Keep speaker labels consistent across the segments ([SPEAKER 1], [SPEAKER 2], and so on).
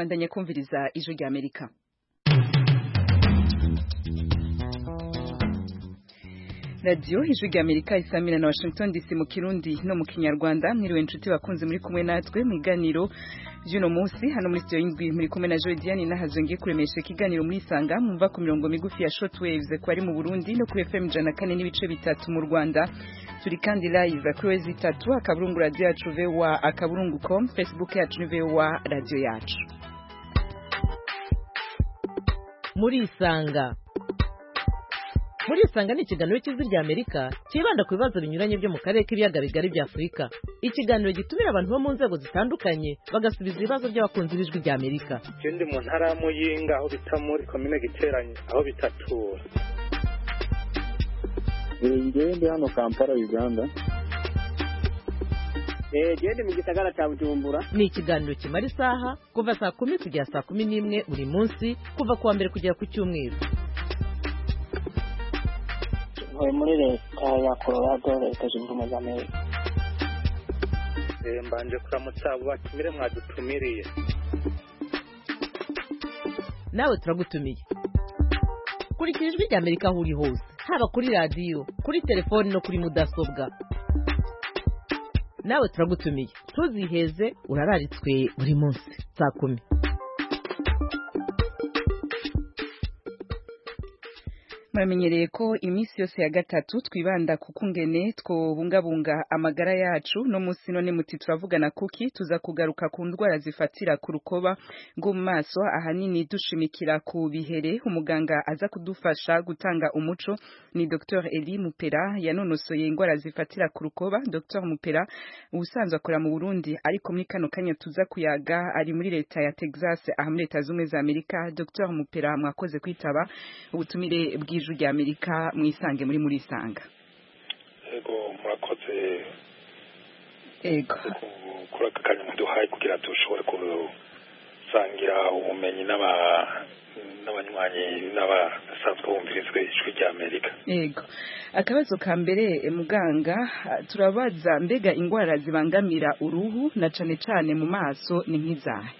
[SPEAKER 1] bandanya kumviriza ijwi rya amerika radiyo ijwi rya amerika isamira na washington dc mu kirundi no mu kinyarwanda mwiriwe inshuti bakunze muri kumwe natwe mu iganiro ry'uno munsi hano muri studio y'indwi muri kumwe na joy diane nahazo ngiye kuremesha ikiganiro muri isanga mwumva ku mirongo migufi ya shortwaves ko ari mu burundi no kuri fm ijana na kane n'ibice bitatu mu rwanda turi kandi live kuri wezi itatu akaburungu radiyo yacu voa akaburungu com facebook yacu ni voa radiyo yacu
[SPEAKER 2] muri isanga muri isanga ni ikiganiro cy'ijwi rya amerika cyibanda ku bibazo binyuranye byo mu karere k'ibiyaga bigari bya afurika ikiganiro gitumira abantu bo mu nzego zitandukanye bagasubiza ibibazo by'abakunzi b'ijwi rya amerika
[SPEAKER 3] je ndi mu ntara ya muyinga aho bita muri komine giteranye aho bitatura
[SPEAKER 4] ngewe ndi hano kampala uganda
[SPEAKER 5] gende mu gisagara cya bujumbura
[SPEAKER 2] ni ikiganiro kimara isaha kuva saa kumi kugera saa kumi n'imwe buri munsi kuva ku wa mbere kugera ku cyumweru
[SPEAKER 5] ntuye muri leta ya colorado leta zunze ubumwe za amerika
[SPEAKER 3] Eh, mbanje kuramutsa abo batumire mwadutumiriye
[SPEAKER 2] nawe turagutumiye kurikira ijwi rya amerika aho uri hose haba kuri radiyo kuri telefoni no kuri mudasobwa nawe turagutumiye ntuziheze urararitswe buri munsi saa kumi
[SPEAKER 1] muramenyereye ko iminsi yose ya gatatu twibanda ku kungene twobungabunga amagara yacu no munsi none muti turavugana kuki tuza kugaruka ku ndwara zifatira ku rukoba rwo mu maso ahanini dushimikira ku bihere umuganga aza kudufasha gutanga umuco ni Dr Eli Mupera yanonosoye indwara zifatira ku rukoba Dr Mupera ubusanzwe akora mu Burundi ariko muri kano kanya tuza kuyaga ari muri leta ya Texas aha muri leta z'ubumwe za Amerika Dr Mupera mwakoze kwitaba ubutumire bw'ijwi rya Amerika mwisange muri muri isanga
[SPEAKER 3] ego murakoze
[SPEAKER 1] ego
[SPEAKER 3] kuri aka kanya muduhaye kugira dushobore gusangira ubumenyi n'aba- n'abanywanyi n'abasanzwe bumvirizwe ijwi rya amerika
[SPEAKER 1] Ego. Akabazo ka mbere eh, muganga ah, turabaza mbega ingwara zibangamira uruhu na cane cane mu maso ni nk'izahe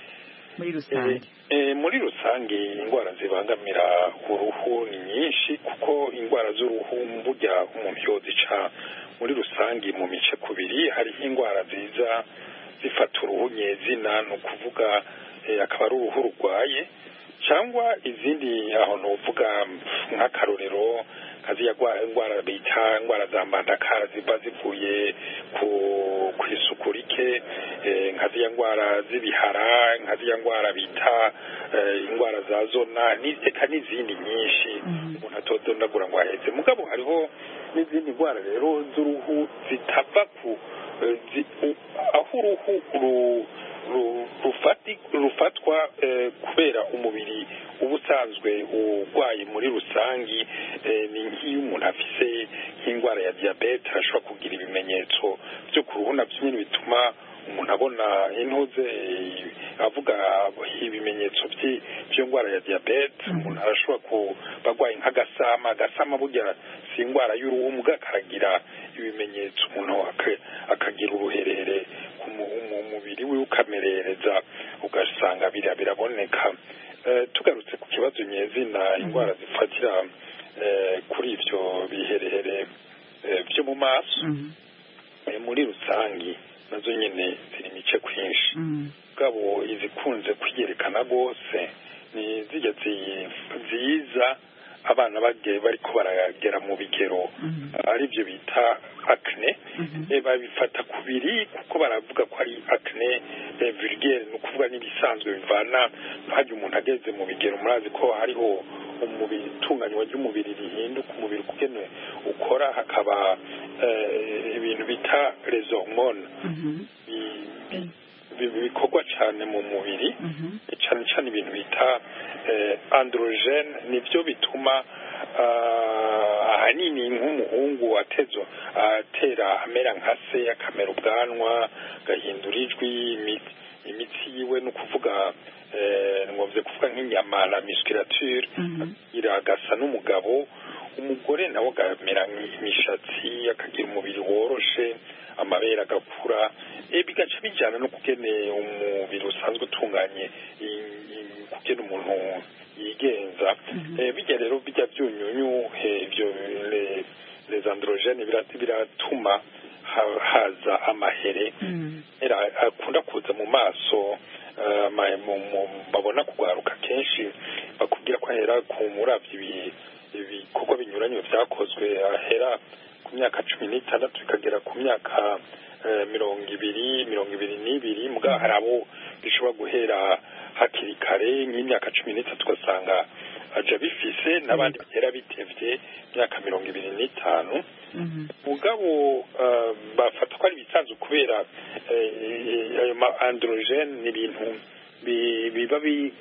[SPEAKER 1] muri rusange.
[SPEAKER 3] Eh, muri rusange indwara zibangamira uruhu ni nyinshi kuko indwara z'uruhu burya umuntu yozica muri rusange mu mice kubiri hariho indwara ziza zifata uruhu nyezina ni ukuvuga eh, akaba ari uruhu rurwaye cyangwa izindi aho nuvuga nk'akarorero nka ziriya gwa- indwara bita indwara za mbandakara ziba zivuye ku ku isuku rike eh, nka ziriya ndwara z'ibihara nka ziriya ndwara bita eh, indwara za zona ni- eka n'izindi nyinshi umuntu atodondagura ngo ahetse mugabo hariho n'izindi ndwara rero z'uruhu zitava ku eh, zi- u- aho uruhu ru- ru- rufati- rufatwa eh, kubera umubiri uba usanzwe urwaye muri rusangi eh, ni nk'iyo umuntu afise nk'indwara ya diyabete ashobora kugira ibimenyetso byo ku ruhu nabyo nyine bituma umuntu abona intuze eh, avuga ibimenyetso by'i- by'iyo ndwara ya diyabete umuntu arashobora kuba arwaye nk'agasama agasama burya si indwara y'uruhu mbwa karagira ibimenyetso umuntu aka- akagira uruherere ku mu- mu mubiri we ukamerereza ugasanga bira biraboneka Eh, tugarutse ku kibazo nyezina indwara zifatira eh, kuri ibyo biherehere eh, byo mu maso
[SPEAKER 1] Mhm.
[SPEAKER 3] eh, muri rusangi nazo nyine ziri mice kwinshi
[SPEAKER 1] Mhm.
[SPEAKER 3] bwabo izikunze kwiyerekana rwose ni zijya zi- ziza abana bagiye bariko baragera mu bigero
[SPEAKER 1] Mhm.
[SPEAKER 3] ari byo bita acne
[SPEAKER 1] Mhm.
[SPEAKER 3] eh, babifata kubiri kuko baravuga ko ari acne eh, vulgaire ni ukuvuga n'ibisanzwe bivana hajya umuntu ageze mu bigero murazi ko hariho umubiri itunganywa ry'umubiri rihinduka umubiri ukugene ukora hakaba eh, ibintu bita les hormones
[SPEAKER 1] Mhm.
[SPEAKER 3] bi- bi- bi- bikorwa cyane mu mubiri
[SPEAKER 1] Mhm.
[SPEAKER 3] cyane cyane ibintu bita eh, androgene nibyo bituma ah, ahanini nk'umuhungu atezo atera amera nka se akamera ubwanwa agahindura ijwi imi- imitsi yiwe ni ukuvuga eh, ngombye kuvuga nk'inyama la musculature
[SPEAKER 1] Mhm.
[SPEAKER 3] agira agasa n'umugabo umugore nawe agamera nk'imishatsi akagira umubiri woroshe amabere agakura eh, bigaca bijyana no kugene umubiri usanzwe utunganye i- i- kugena umuntu yigenza Eh, bijya rero bijya byunyunyu eh, ibyo le- les androgene birat- biratuma ha- haza amahere
[SPEAKER 1] Mm.
[SPEAKER 3] era akunda kuza mu maso eh, ma- mu- mu- babona kugaruka kenshi bakubwira ko ahera ku muravyi ibi- ibikorwa binyuranye vyakozwe ahera ku myaka cumi n'itandatu bikagera ku myaka eh, mirongo ibiri mirongo ibiri n'ibiri muga hari abo bishobora guhera hakiri kare nk'imyaka cumi n'itatu ugasanga aja bifise n'abandi bagera bitevye imyaka mirongo ibiri n'itanu
[SPEAKER 1] Mhm.
[SPEAKER 3] mugabo eh, bafata ko ari ibisanzwe kubera eh, ayo ma androgene ni ibintu bi- biba bi-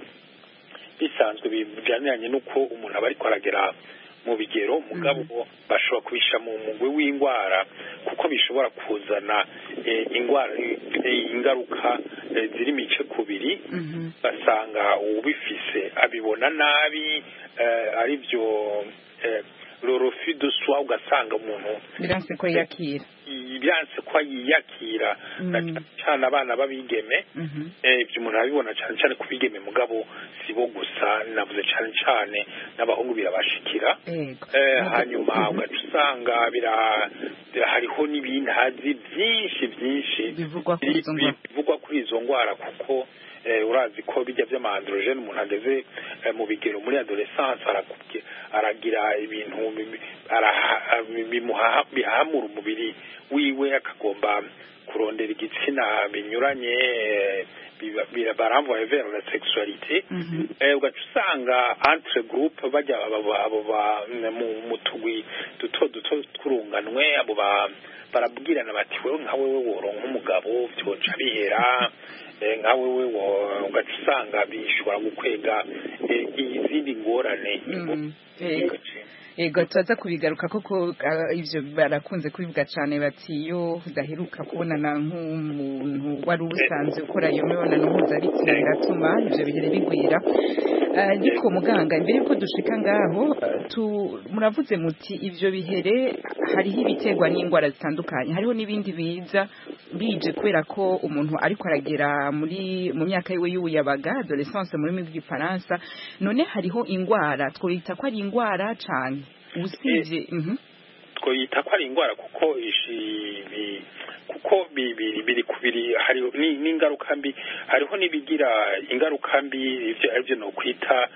[SPEAKER 3] bisanzwe bijyaniranye n'uko umuntu aba ariko aragera mu bigero mugabo bashobora kubisha mu mugwi w'indwara kuko bishobora kuzana eh, indwara eh, ingaruka eh, ziri mice kubiri
[SPEAKER 1] Mhm.
[SPEAKER 3] basanga ubifise abibona nabi eh, ari byo eh, rorofi de soi ugasanga umuntu
[SPEAKER 1] biranse ko yakira
[SPEAKER 3] byanse ko yiyakira na
[SPEAKER 1] Mm.
[SPEAKER 3] cyane cyane abana b'abigeme
[SPEAKER 1] Mhm.
[SPEAKER 3] eh, ibyo umuntu arabibona cyane cyane ku bigeme mugabo si bo gusa navuze cyane cyane n'abahungu birabashikira
[SPEAKER 1] Ego.
[SPEAKER 3] Eh, hanyuma ugaca usanga bira bira- hariho n'ibintazi byinshi byinshi
[SPEAKER 1] bivugwa kuri izo ndwara
[SPEAKER 3] bivugwa kuri izo ndwara kuko eh, urazi ko bijya by'amandrogene umuntu ageze eh, mu bigero muri adolescence arakubye aragira ibintu bimi- araha- bimuha- bihamura umubiri wiwe akagomba kurondera igitsina binyuranye eh, biba- bira- baramvuye vers la sexualité
[SPEAKER 1] Mhm.
[SPEAKER 3] eh, ugaca usanga entre groupe bajya abo ba- abo ba- mu mu tugwi duto duto twurunganwe abo ba barabwirana bati wewe nka wewe woronka umugabo byoca bihera eh, nka wewe wo- ugaca usanga bishobora gukwega eh, izindi ngorane
[SPEAKER 1] Mm. Ego. Ego tuza kubigaruka koko ah, ivyo barakunze kubivuga cane bati iyo udaheruka kubonana nk'umuntu wari usanzwe ukora iyo mibonano mpuzabitsina biratuma ivyo bihere bigwira Ah, ariko muganga imbere yuko dushika ngaho ah, tu- muravuze muti ivyo bihere hariho ibiterwa n'indwara zitandukanye hariho n'ibindi biza bije kubera ko umuntu ariko aragera muri mu myaka yiwe y'ubuyabaga adolescence mu rurimi rw'igifaransa none hariho indwara twita ko ari indwara cane usibye mhm
[SPEAKER 3] twoyita ko ari indwara kuko ishi bi- kuko bi- biri biri kubiri hari ni- n'ingaruka mbi hariho n'ibigira ingaruka mbi ivyo arivyo no kwita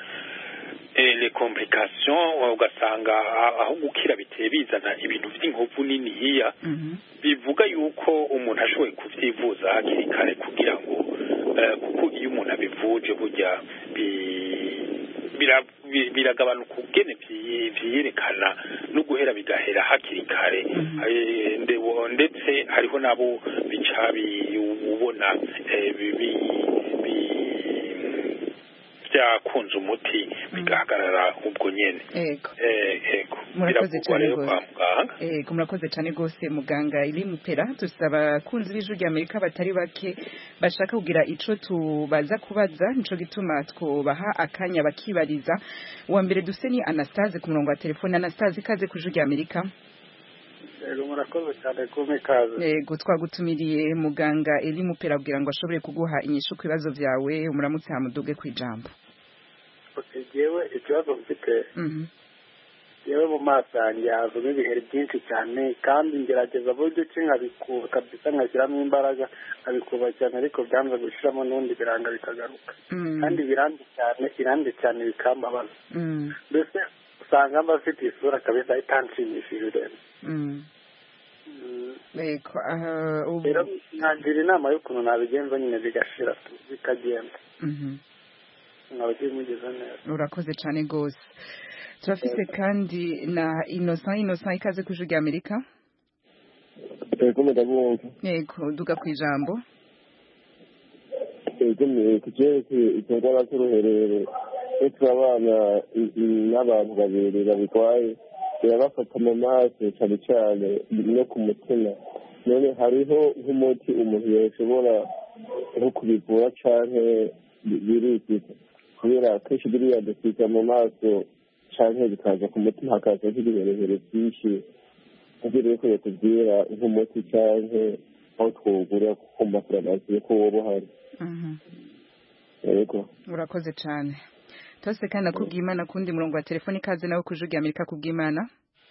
[SPEAKER 3] eh, les complications ugasanga a- aho gukira biteye bizana ibintu vy'inkovu nini hiya
[SPEAKER 1] mhm
[SPEAKER 3] bivuga yuko umuntu ashoboye kuvyivuza hakiri kare kugira ngo eh, kuko iyo umuntu abivuje burya bi- bira- bi- biragabanuka ubwene vyi- vyiyerekana no guhera bigahera hakiri kare Eh, nde- wo- ndetse hariho nabo bica bi- ubona eh, bi- bi- bi- vyakunze umuti bigahagarara ubwo nyene
[SPEAKER 1] ego
[SPEAKER 3] Eh, ego
[SPEAKER 1] Murakoze
[SPEAKER 3] biravugwa
[SPEAKER 1] cane
[SPEAKER 3] rero
[SPEAKER 1] gose.
[SPEAKER 3] kwa muganga
[SPEAKER 1] Ego murakoze cyane rwose muganga iri mupera dusaba abakunzi b'ijwi rya Amerika batari bake bashaka kugira ico tubaza kubaza nico gituma twubaha akanya bakibariza uwa mbere duse ni Anastase ku murongo wa telefone Anastase ikaze ku ijwi rya Amerika
[SPEAKER 4] Yego murakoze cyane kumpa ikaze
[SPEAKER 1] Ego twagutumiriye muganga iri mupera kugira ngo ashobore kuguha inyishu ku bibazo byawe umuramutse hamuduge ku ijambo
[SPEAKER 4] Okay, jewe ikibazo mfite
[SPEAKER 1] Mhm
[SPEAKER 4] yewe mu maso yanjye hazamo ibiheri byinshi cyane kandi ngerageza buryo ki nkabikuba kabisa nkashyiramo imbaraga nkabikuba cyane ariko byanze gushyiramo n'ubundi biranga bikagaruka
[SPEAKER 1] Mm.
[SPEAKER 4] kandi birande cyane irande cyane bikambabaza
[SPEAKER 1] Mm.
[SPEAKER 4] mbese usanga mba mfite isura kabisa itanshimishije rero
[SPEAKER 1] Mm.
[SPEAKER 4] Mm,
[SPEAKER 1] Ego aha ubu
[SPEAKER 4] rero nkangira inama y'ukuntu nabigenza nyine bigashira tu bikagenda
[SPEAKER 1] Mhm
[SPEAKER 4] nkaba mugeze neza
[SPEAKER 1] urakoze cyane rwose turafise kandi na innocent innocent ikaze ku ijwi rya amerika
[SPEAKER 6] Ego ndabumva.
[SPEAKER 1] yego duga ku ijambo
[SPEAKER 6] Ego ni kucyerekeye izo ndwara z'uruherero ndetse abana i- i- n'abantu babiri babirwaye birabafata mu maso cyane cyane no ku mutima none hariho nk'umuti umuntu yashobora nko kubivura canke bi- birikiza kubera kenshi biriya dukika mu maso canke bikaza ku mutima hakaza nk'ibiherehere byinshi ntibiri ko yatubwira nk'umuti canke aho twogurira kuko mu mafarumasi ko woba uhari
[SPEAKER 1] Mhm.
[SPEAKER 6] yego
[SPEAKER 1] urakoze cyane tose kandi nakubwimana kundi murongo wa telefoni ikaze nawe kujugira amerika kubwimana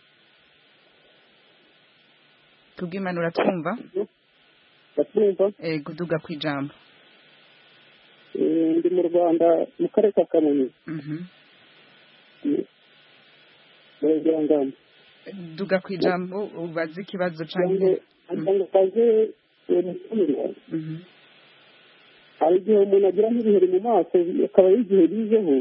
[SPEAKER 1] kubwimana uratwumva
[SPEAKER 5] batwumva
[SPEAKER 1] ego duga ku ijambo
[SPEAKER 5] Eh, ndi mu rwanda mu karere ka kamonyi
[SPEAKER 1] Mhm.
[SPEAKER 5] murenge wa ngamba
[SPEAKER 1] duga ku ijambo ubaze ikibazo
[SPEAKER 5] cyangwa
[SPEAKER 1] cyangwa
[SPEAKER 5] cyangwa kaze umutumire
[SPEAKER 1] Mhm.
[SPEAKER 5] hari igihe umuntu agira nk'ibiheri mu maso akaba y'igihe bizeho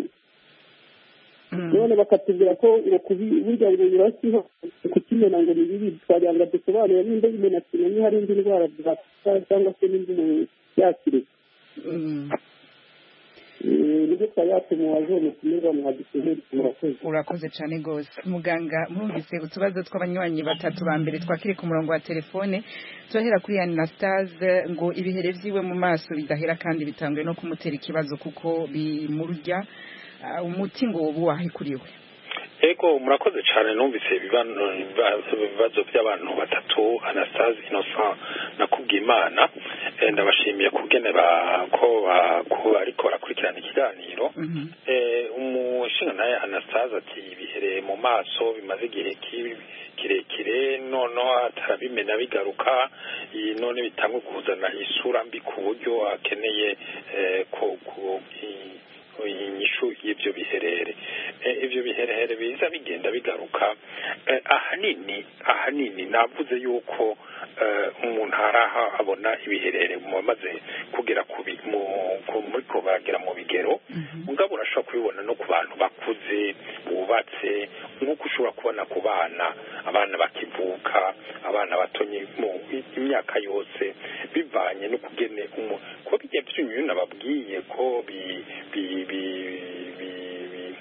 [SPEAKER 1] Mhm.
[SPEAKER 5] none bakatubwira ko ngo kubi- burya ngo birasiho kukimena ngo ni bibi twagira ngo dusobanure nimba umuntu akimenye hari indi ndwara byafata cyangwa se n'indi umuntu yakire
[SPEAKER 1] Mhm.
[SPEAKER 5] nibyo twari yatumubaje umutumirwa mwadusubire murakoze
[SPEAKER 1] urakoze cyane rwose muganga mwumvise utubazo tw'abanywanyi batatu ba mbere twakiri ku murongo wa telefone turahera kuri anastase ngo ibihere vyiwe mu maso bidahera kandi bitangwe no kumutera ikibazo kuko bimurya Ah, umuti ngo woba wahikuriwe
[SPEAKER 3] ego murakoze cyane numvise ibibano- ibibazo ibibazo by'abantu batatu anastase innocent na kubwimana Eh, ndabashimiye kugene ba- ko ba- ko bariko barakurikirana ikiganiro
[SPEAKER 1] Mhm.
[SPEAKER 3] Eh, umushinga naye anastase ati ibihere mu maso bimaze igihe ki- kirekire noneho atarabimena bigaruka iyi none bitangwe kuzana isura mbi ku buryo akeneye eh, ko ku- i- inyishu y'ibyo biherere Eh, ibyo biherehere biza bigenda bigaruka Eh, ahanini ahanini navuze yuko eh, umuntu hari aho abona ibiherere mu bamaze kugera ku bi- mu- ku- muri ko bagera mu bigero mugabo urashobora kubibona no ku bantu bakuze bubatse nk'uko ushobora kubona ku bana abana bakivuka abana batonye mu imyaka yose bivanye no kugene umu- ko bijya byunyuye nababwiye ko bi- bi- bi- bi- bi-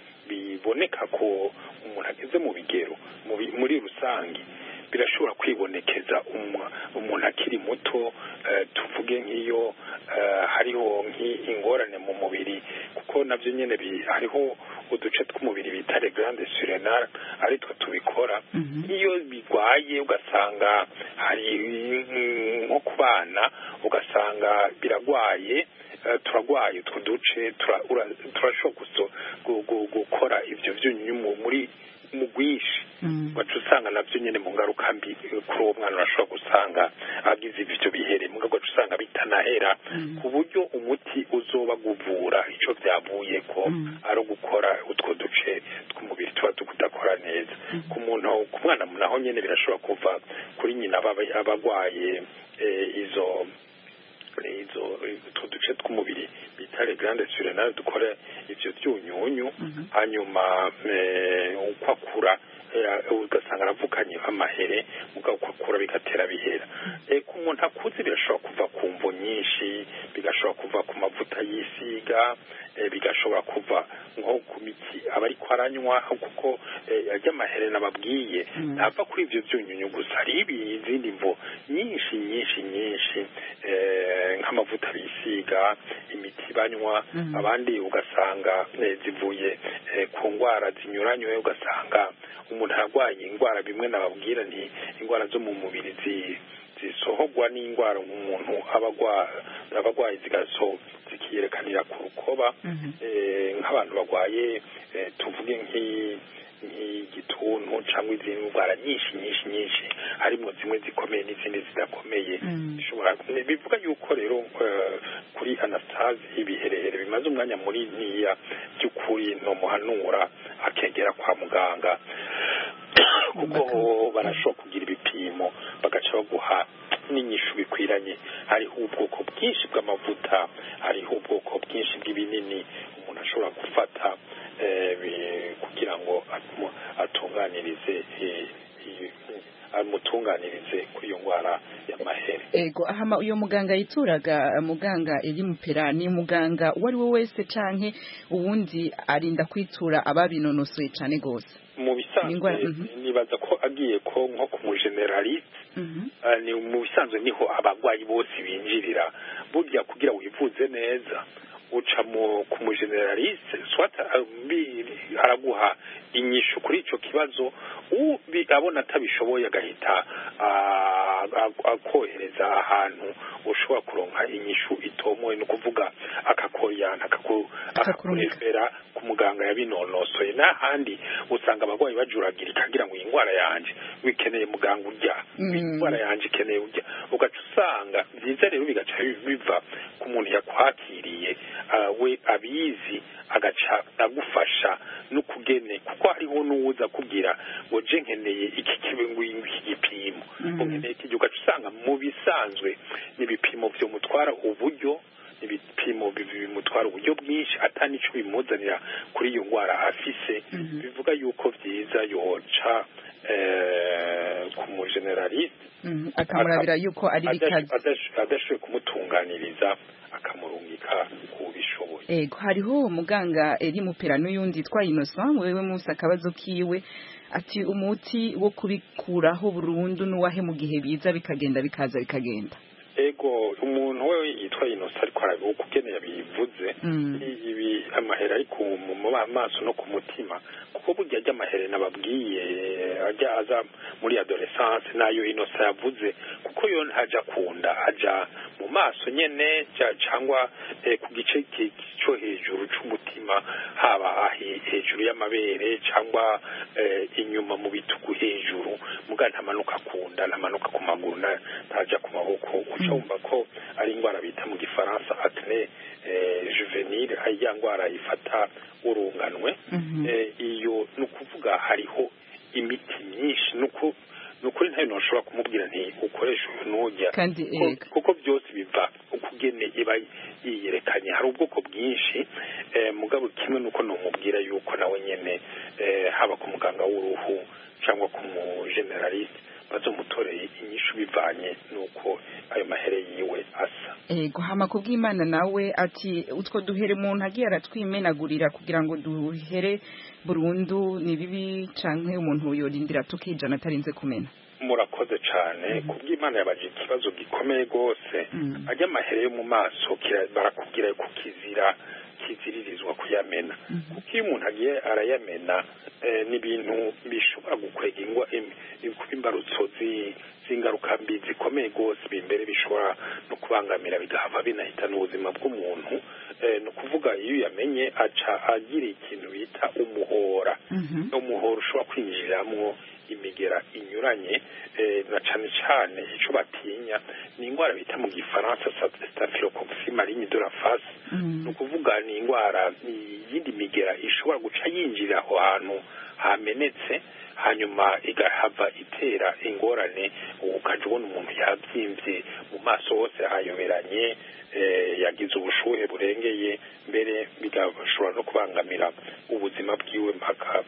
[SPEAKER 3] biboneka ko umuntu ageze mu bigero mu bi- muri rusange birashobora kwibonekeza umu- umuntu akiri muto eh, tuvuge nk'iyo eh, hariho nk'ingorane mu mubiri kuko nabyo nyine bi- hariho uduce tw'umubiri bita le grande surrenale ari two tubikora iyo bigwaye ugasanga hari mm, nko ku bana ugasanga biragwaye eh, turagwaye utwo duce tura- ura- turashobora guso- gu- gu- gukora ibyo byunyunyu mu- muri mu bwinshi waca usanga nabyo nyine mu ngaruka mbi eh, kuri uwo mwana urashobora gusanga agize ibyo bihere mugabo waca usanga bitanahera ku buryo umuti uzoba guvura icyo byavuye ko ari ugukora utwo duce tw'umubiri tuba tudakora neza ku muntu ku mwana naho nyine birashobora kuva kuri nyina aba aba agwaye eh, izo izo utwo duce tw'umubiri bita le grande surrenale dukora ivyo byunyunyu hanyuma eh, uko akura eh, ugasanga aravukanye amahere mugabo uko akura bigatera bihera Eh, ku muntu akuze birashobora kuva ku mvo nyinshi bigashobora kuva ku mavuta yisiga eh, bigashobora kuva nko ku miti aba ariko aranywa kuko eh, ajya amahere nababwiye ntava kuri ivyo byunyunyu gusa hari ibi- izindi mvo nyinshi nyinshi nyinshi eh, nk'amavuta bisiga imiti banywa abandi ugasanga eh, zivuye eh, ku ndwara zinyuranywe ugasanga umuntu arwaye indwara bimwe nababwira nti indwara zo mu mubiri zi zisohogwa n'indwara umuntu aba agwa- aba arwaye zigaso zikiyerekanira ku rukoba eh, nk'abantu barwaye eh, tuvuge nk'i- nk'igituntu cyangwa izindi ndwara nyinshi nyinshi nyinshi harimo zimwe zikomeye n'izindi zidakomeye bishobora bivuga yuko rero eh, kuri anastase ibiherehere bimaze umwanya muri niya by'ukuri nomuhanura akegera kwa muganga kuko barashobora kugira ibipimo bagaca baguha n'inyishu bikwiranye hariho ubwoko bwinshi bw'amavuta hariho ubwoko bwinshi bw'ibinini umuntu ashobora gufata eh, bi- kugira ngo atu- atunganirize eh, i- amutunganirize kuri iyo ndwara y'amahere
[SPEAKER 1] ego ahama uyo muganga yituraga muganga iri mupera ni muganga uwo ari we wese canke uwundi arinda kwitura ababinonosoye cane gose
[SPEAKER 3] mu
[SPEAKER 1] Ni indwara-
[SPEAKER 3] bisanzwe
[SPEAKER 1] mhm.
[SPEAKER 3] nibaza ko agiye ko nko ku mugeneraliste
[SPEAKER 1] Mhm.
[SPEAKER 3] Ah, ni mu bisanzwe niho abarwayi bose binjirira burya kugira wivuze neza uca mu ku mugeneraliste swata araguha inyishu kuri ico kibazo ubi abona atabishoboye agahita akohereza ahantu ushobora kuronka inyishu itomoye ni ukuvuga akakoriyana akakurefera ku muganga yabinonosoye n'ahandi usanga abarwayi bajuragirika kugira ngo iyi ndwara yanje wikeneye muganga urya indwara yanje ikeneye urya ugaca usanga byiza rero bigaca biva ku muntu yakwakiriye we abizi agaca agufasha n'ukugene kuko hariho n'uwuza kubwira ngo je nkeneye iki iki gipimo nkeneye iki ugaca usanga mu bisanzwe n'ibipimo vyomutwara uburyo ibipimo bimutwara uburyo bwinshi atanico bimuzanira kuri iyo ndwara afise bivuga yuko vyiza yoca ku mugeneraliste
[SPEAKER 1] akamurabira yuko ari bikazi
[SPEAKER 3] adashoboye kumutunganiriza akamurungika ku bishoboye
[SPEAKER 1] ego hariho umuganga eri mupera n'uyundi twa Innocent wewe musa akabazo kiwe ati umuti wo kubikuraho burundu n'uwahe mu gihe biza bikagenda bikaza bikagenda
[SPEAKER 3] ego umuntu we yitwa Innocent ariko ukugeneye bivuze ibi amahera ari ku mu maso no ku mutima kuko burya ajya amahere nababwiye ajya aza muri adolescence nayo Innocent yavuze kuko yo ntaja kunda aja mu maso nyene cyangwa ku gice cyo hejuru c'umutima haba hejuru y'amabere cyangwa inyuma mu bitugu hejuru muga ntamanuka kunda ntamanuka ku maguru ntaja ku maboko ucumva ko ari indwara bita mu gifaransa acne juvenile ya ndwara ifata urunganwe iyo ni ukuvuga hariho imiti myinshi nuko nukuri ntayo ntushobora kumubwira nti ukoresha uyu n'ujya kuko byose biva ukugene iba yiyerekanye hari ubwoko bwinshi mugabo kimwe nuko numubwira yuko nawe nyene haba ku muganga w'uruhu cyangwa ku mugeneraliste bazomutoreye inyishu bivanye nuko ayo mahere yiwe asa
[SPEAKER 1] ego hama kubw'imana nawe ati utwo duhere umuntu agiye aratwimenagurira kugira ngo duhere burundu ni bibi canke umuntu yorindira tukijana atarinze kumena
[SPEAKER 3] murakoze cyane kubw'imana yabaje ikibazo gikomeye rwose ajya amahere yo mu maso barakubwira ko kizira kiziririzwa kuyamena kuko iyo umuntu agiye arayamena ni ibintu bishobora gukwega ingwa imbarutso z'ingaruka mbi zikomeye rwose imbere bishobora no kubangamira bigahava binahitana ubuzima bw'umuntu ni ukuvuga iyo uyamenye aca agira ikintu bita umuhora umuhora ushobora kwinjiriramo imigera inyuranye na cyane cyane icyo batinya ni indwara bita mu gifaransa staphylococcus malignes de la face ni ukuvuga ni indwara iyindi migera ishobora guca yinjira aho hantu hamenetse hanyuma igahava itera ingorane ukajya ubona umuntu yabyimbye mu maso hose hayoberanye yagize ubushuhe burengeye mbere bigashobora no kubangamira ubuzima bwiwe mpaka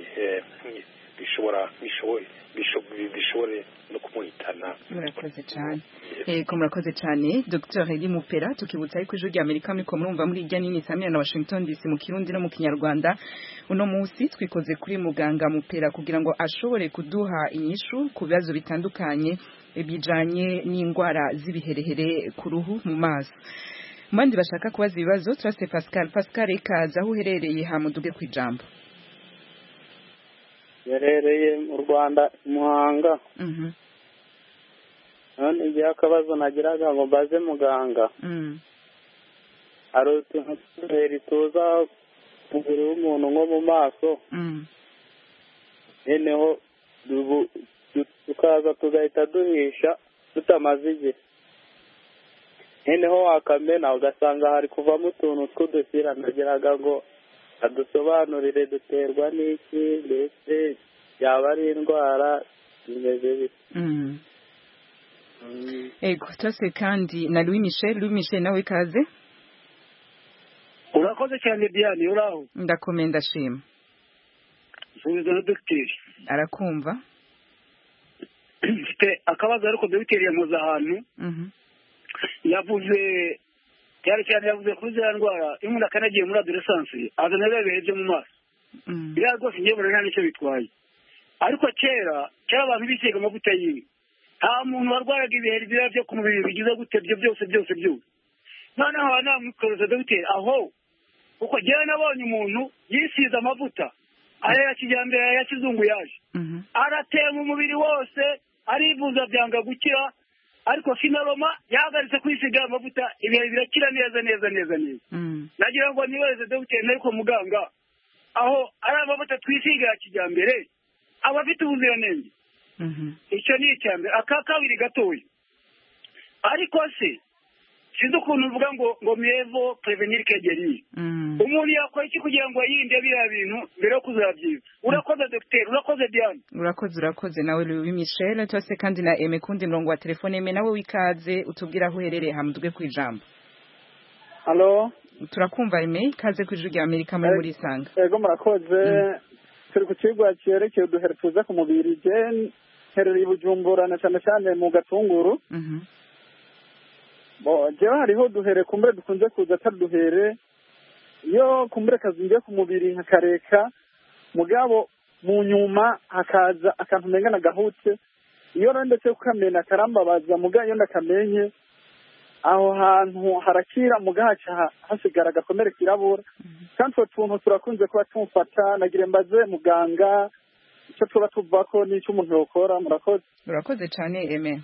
[SPEAKER 3] bishobora bishobore bishobore no kumuhitana
[SPEAKER 1] murakoze cyane yego murakoze cyane Dr Heli Mupera tukibutsa yuko ijwi rya Amerika muri ko murumva muri irya nini Samia na Washington DC mu Kirundi no mu Kinyarwanda uno munsi twikoze kuri muganga Mupera kugira ngo ashobore kuduha inyishu ku bibazo bitandukanye bijanye n'indwara z'ibiherehere ku ruhu mu maso mandi bashaka kubaza ibibazo turase Pascal Pascal ikaza aho uherereye hamuduge ku ijambo
[SPEAKER 4] yarereye mu rwanda muhanga none igihe akabazo nagiraga ngo mbaze muganga hari utuntu tw'uduheri tuza ku mubiri w'umuntu nko mu maso noneho tukaza tugahita duhisha tutamaze igihe noneho wakamena ugasanga hari kuvamo utuntu tw'udushyira nagiraga ngo adusobanurire duterwa n'iki mbese yaba ari indwara zimeze bite
[SPEAKER 1] ego tose kandi na Louis Michel Louis Michel nawe ikaze
[SPEAKER 7] urakoze cyane Diane uraho
[SPEAKER 1] ndakomeye ndashima
[SPEAKER 7] subiza na dogiteri
[SPEAKER 1] arakumva
[SPEAKER 7] mfite akabazo ariko dogiteri yamuze ahantu yavuze cyane cyane yavuze kuri ziriya ndwara iyo umuntu akanagiye muri adoresansi azana biriya bihe byo mu maso biriya rwose ngewe mbona nta n'icyo bitwaye ariko kera kera abantu bisiga amavuta y'inka nta muntu warwaraga ibiheri biriya byo ku mubiri bigize gute byo byose byose byose noneho nkaba namwikoroza dogiteri aho kuko njyewe nabonye umuntu yisize amavuta aya ya kijyambere aya ya kizungu yaje aratema umubiri wose arivuza byanga gukira ariko finaroma yahagaritse kwisiga amavuta ibihe birakira neza neza neza neza nagira ngo nibaze dogiteri ariko muganga aho ari amavuta twisiga ya kijyambere aba afite ubuziranenge icyo ni icya mbere aka kabiri gatoya ariko se sinzi ukuntu uvuga ngo ngo mirevo prevenir kegeri umuntu yakora iki kugira ngo yirinde biriya bintu mbere yo kuzabyiba urakoze dogiteri urakoze diane
[SPEAKER 1] urakoze urakoze nawe louis michel cyose kandi na eme kundi murongo wa telefone eme nawe wikaze utubwire aho uherereye hamuduge ku ijambo
[SPEAKER 8] halo
[SPEAKER 1] turakumva eme ikaze ku ijwi rya amerika muri muri isanga
[SPEAKER 8] yego murakoze turi ku kigo cyerekeye uduhere tuza ku mubiri je herereye i bujumbura na cyane cyane mu gatunguru bo jewe hariho duhere kumbure dukunze kuza atari duhere iyo kumbure kazingiye ku mubiri nkakareka mugabo mu nyuma hakaza akantu umenga nagahutse iyo rero ndetse kukamena karambabaza muga iyo ndakamenye aho hantu harakira muga haca hasigara agakomere kirabura kandi utwo tuntu turakunze kuba tumufata nagire mbaze muganga icyo tuba tuvako n'icyo umuntu yokora murakoze
[SPEAKER 1] urakoze cyane eme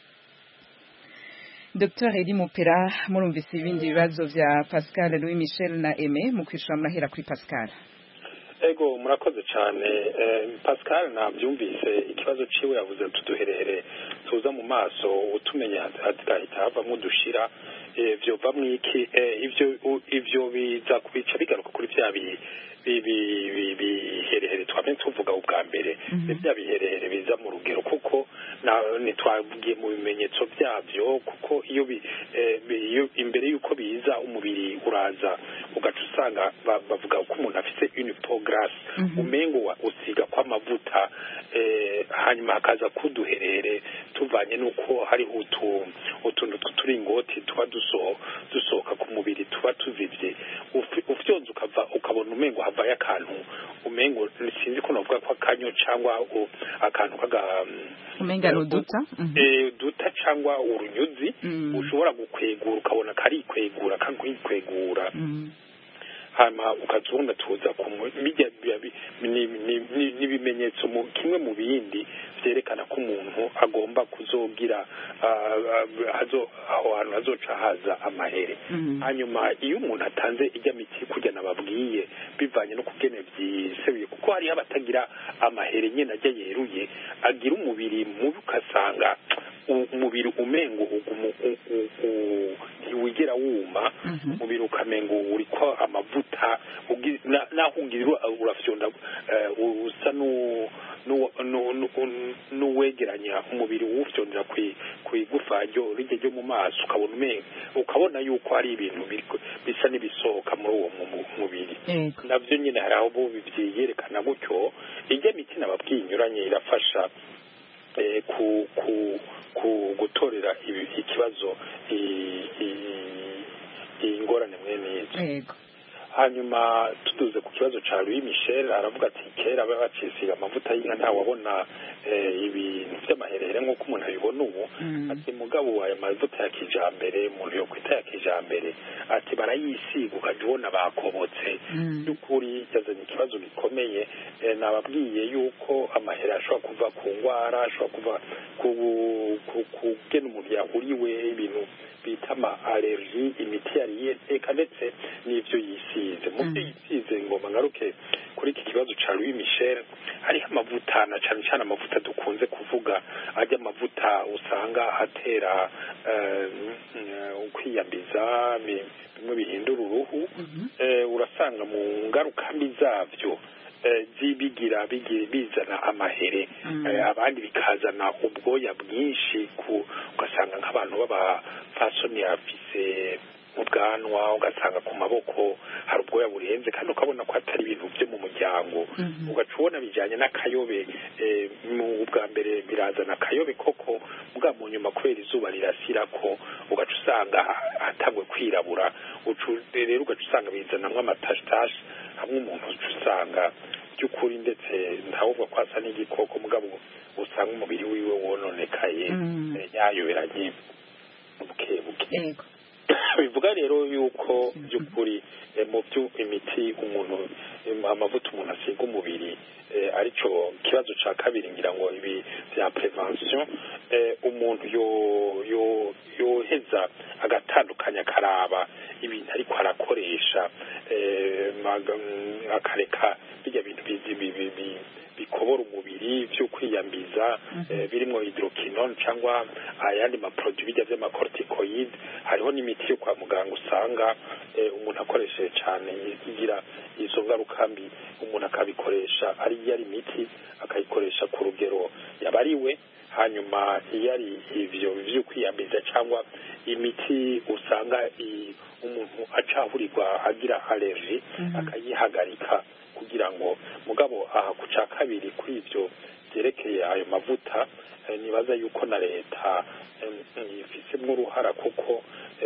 [SPEAKER 1] Dr Edi Mupera murumvise ibindi bibazo vya Pascal Louis Michel na Aimé mu kwishura murahera kuri Pascal
[SPEAKER 3] ego murakoze cyane pascal nabyumvise ikibazo ciwe yavuze tuduherehere tuza mu maso utumenya hagahita havamo dushira vyovamwo iki ivyo ivyo biza kubica bigaruka kuri vya biherehere twame tuvuga ubwa mbere bya biherehere biza mu rugero kuko ntitwagiye mu bimenyetso byabyo kuko iyo imbere y'uko biza umubiri uraza ugaca usanga bavuga ko umuntu afite unipograsi umengo usiga kw'amavuta hanyuma hakaza kuduherere tuvanye n'uko hariho utuntu tw'uturingoti tuba dusohoka ku mubiri tuba tuzibye ufyonze ukava ukabona umengo havayo akantu umengo sinzi ko navuga ko akanyo cyangwa akantu kaga
[SPEAKER 1] umenga uduta
[SPEAKER 3] uduta cyangwa urunyuzi ushobora gukwegura ukabona karikwegura kakwikwegura hanyuma ukazubona tuza n'ibimenyetso kimwe mu bindi byerekana ko umuntu agomba kuzogira aho hantu hazoca haza amahere hanyuma iyo umuntu atanze ijya miti kujya nababwiye bivanye no kugena byisebuye kuko hariho abatagira amahere nyine ajya yeruye agira umubiri mubi ugasanga umubiri umengo ntiwigera wuma umubiri ukamengo uri ko amavuta naho ugira urafyonda usa n'uwegeranya umubiri uwufyondera ku igufa rijya ryo mu maso ukabona umengo ukabona yuko hari ibintu bisa n'ibisohoka muri uwo mubiri nabyo nyine hari aho byerekana gutyo ijya miti nababwiye inyuranye irafasha ku ku ku gutorera ikibazo iyi ngorane mwene izo hanyuma tuduze ku kibazo cya Louis Michel aravuga ati kera baba bacisiga amavuta y'inka ntawabona ibintu by'amaherere nk'uko umuntu abibona ubu ati mugabo aya mavuta ya kijambere umuntu yo kwita ya kijambere ati barayisiga ukajya ubona bakobotse by'ukuri yazanye ikibazo gikomeye nababwiye yuko amaherere ashobora kuva ku ndwara ashobora kuva ku gena umuntu yahuriwe ibintu bita ama allergie imiti yariye eka ndetse n'ibyo yisize mu byo yisize ngoma ngaruke kuri iki kibazo ca Louis Michel hariho amavuta na cyane cyane amavuta dukunze kuvuga ajya amavuta usanga atera ukwiyambiza bimwe bihindura uruhu urasanga mu ngaruka mbi zabyo bigira bizana amahere abandi bikazana ubwoya bwinshi ugasanga nk'abantu b'abafasoni afise ubwanwa ugasanga ku maboko hari ubwoya burenze kandi ukabona ko atari ibintu byo mu muryango ugaca ubona bijyanye n'akayobe mu bwa mbere birazana akayobe koko bwa mu nyuma kubera izuba rirasira ko ugaca usanga hatangwe kwirabura rero ugaca usanga bizanamo amatashitashi hamwe umuntu uca usanga by'ukuri ndetse ntawubwo ko asa n'igikoko mugabo usanga umubiri wiwe wononekaye yayoberanye buke buke bivuga bivuga rero yuko by'ukuri mu byo imiti umuntu amavuta umuntu asiga umubiri aricyo kibazo cya kabiri ngira ngo ibi bya prevention umuntu yoheza agatandukanya akaraba ibintu ariko arakoresha akareka bijya bintu bikobora umubiri byo kwiyambiza birimo hydroquinone cyangwa ayandi maproduit bijya by'amacorticoid hariho n'imiti yo kwa muganga usanga umuntu akoresheje cyane igira izo ngaruka mbi umuntu akabikoresha ari iyo ari imiti akayikoresha ku rugero yabariwe hanyuma iyo ari ibyo byo kwiyambiza cyangwa imiti usanga umuntu acahurirwa agira allergie akayihagarika kugira ngo mugabo aha ku cya kabiri kuri ibyo byerekeye ayo mavuta nibaza yuko na leta ifitemo uruhara kuko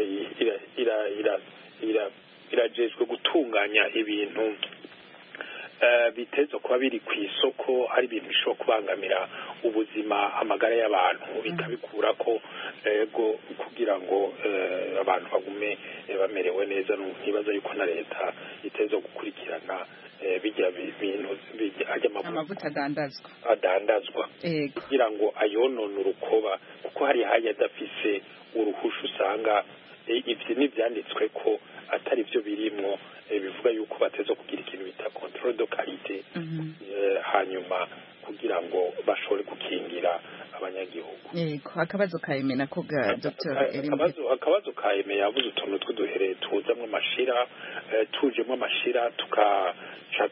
[SPEAKER 3] irajejwe gutunganya ibintu biteza kuba biri ku isoko ari ibintu bishobora kubangamira ubuzima amagara y'abantu bikabikura ko ego kugira ngo abantu bagume bamerewe neza ntibaza yuko na leta iteza gukurikirana bijya bintu ajya
[SPEAKER 1] amavuta adandazwa
[SPEAKER 3] adandazwa kugira ngo ayonone urukoba kuko hari haya adafise uruhusha usanga ibyo n'ibyanditswe ko atari byo birimo bivuga yuko bateza kugira ikintu bita control de qualité hanyuma kugira ngo bashobore gukingira abanyagihugu
[SPEAKER 1] yego akabazo ka eme nako ga dr
[SPEAKER 3] akabazo ka eme yavuze utuntu tw'uduhere tuzamwo amashira tujemo amashira tukaca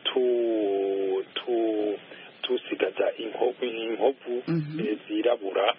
[SPEAKER 3] tusigaza inkovu zirabura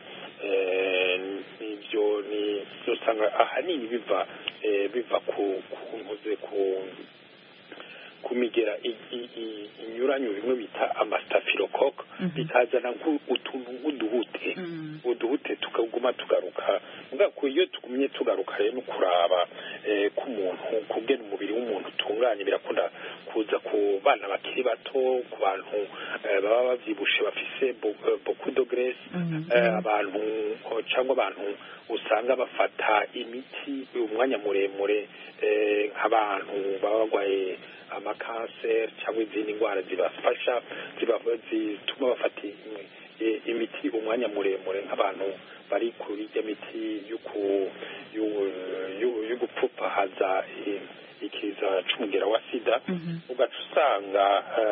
[SPEAKER 3] ibyo ni usanga ahanini biva biva ku nkoze ku ku migera inyuranye bimwe bita amasitafirokoke bikazana utuntu nk'uduhute uduhute tukaguma tugaruka iyo tugumye tugaruka rero no kuraba k'umuntu kubwira umubiri w'umuntu utunganye birakunda kuza ku bana bakiri bato ku bantu baba babyibushe bafise boku do gresi abantu cyangwa abantu usanga bafata imiti umwanya muremure nk'abantu baba barwaye amakanseri cyangwa izindi ndwara zibafasha zituma bafata imiti umwanya muremure nk'abantu bari kuri iyo miti yo gupfupahaza ikiza c'umugera wa sida ugaca usanga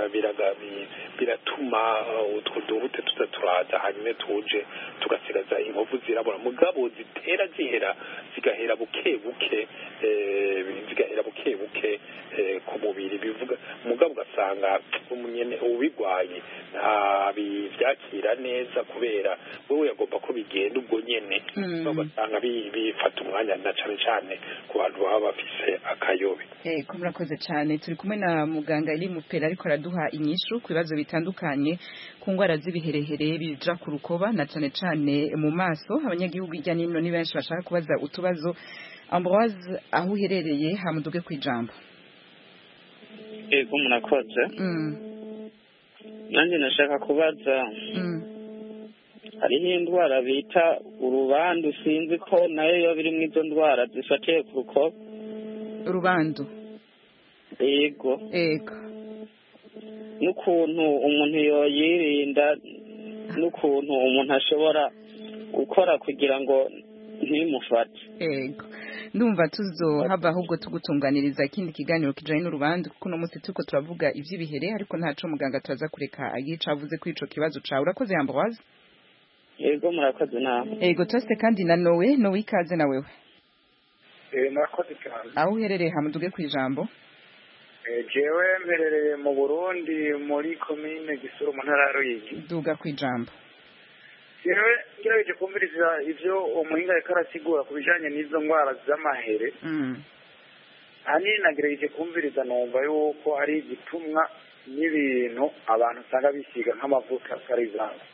[SPEAKER 3] biratuma utwo duhute tuza turaza hanyuma tuje tugasigaza inkovu zirabura mugabo zitera zihera zigahera buke buke zigahera buke buke ku mubiri bivuga mugabo ugasanga umunyene ubigwaye nta byakira neza kubera wewe yagomba ko bigenda ubwo nyene ugasanga bifata umwanya na cane cane ku bantu baba bafise akayobe
[SPEAKER 1] Ego murakoze cyane turi kumwe na muganga Eli Mupera ariko araduha inyishu ku bibazo bitandukanye ku ndwara z'ibiherehere bija ku rukoba na cyane cyane mu maso abanyagihugu hirya n'ino ni benshi bashaka kubaza utubazo Ambroise aho uherereye hamuduge ku ijambo
[SPEAKER 9] Ego murakoze nanjye nashaka kubaza hariho indwara bita urubandu sinzi ko nayo yoba iri mu izo ndwara zifatiye ku rukoba
[SPEAKER 1] urubandu
[SPEAKER 9] yego
[SPEAKER 1] yego
[SPEAKER 9] n'ukuntu umuntu yoyirinda n'ukuntu umuntu ashobora gukora kugira ngo ntimufate
[SPEAKER 1] yego ndumva tuzohava ahubwo tugutunganiriza ikindi kiganiro kijanye n'urubandu kuko uno munsi turiko turavuga ivy'ibihere ariko ntaco muganga turaza kureka agica avuze kuri ico kibazo cawe urakoze Ambroise
[SPEAKER 9] yego murakoze nawe
[SPEAKER 1] yego tose kandi na nowe nowe ikaze na wewe
[SPEAKER 4] murakoze cyane
[SPEAKER 1] aho uherereye hamuduge ku ijambo
[SPEAKER 4] jewe mberereye mu burundi muri komine gisuru mu ntara ya ruyigi
[SPEAKER 1] duga ku ijambo
[SPEAKER 4] jewe ngerageje kumviriza ivyo umuhinga ariko arasigura ku bijanye n'izo ndwara z'amahere ahanini nagerageje kumviriza numva yuko ari igitumwa n'ibintu abantu usanga bisiga nk'amavuta karivanse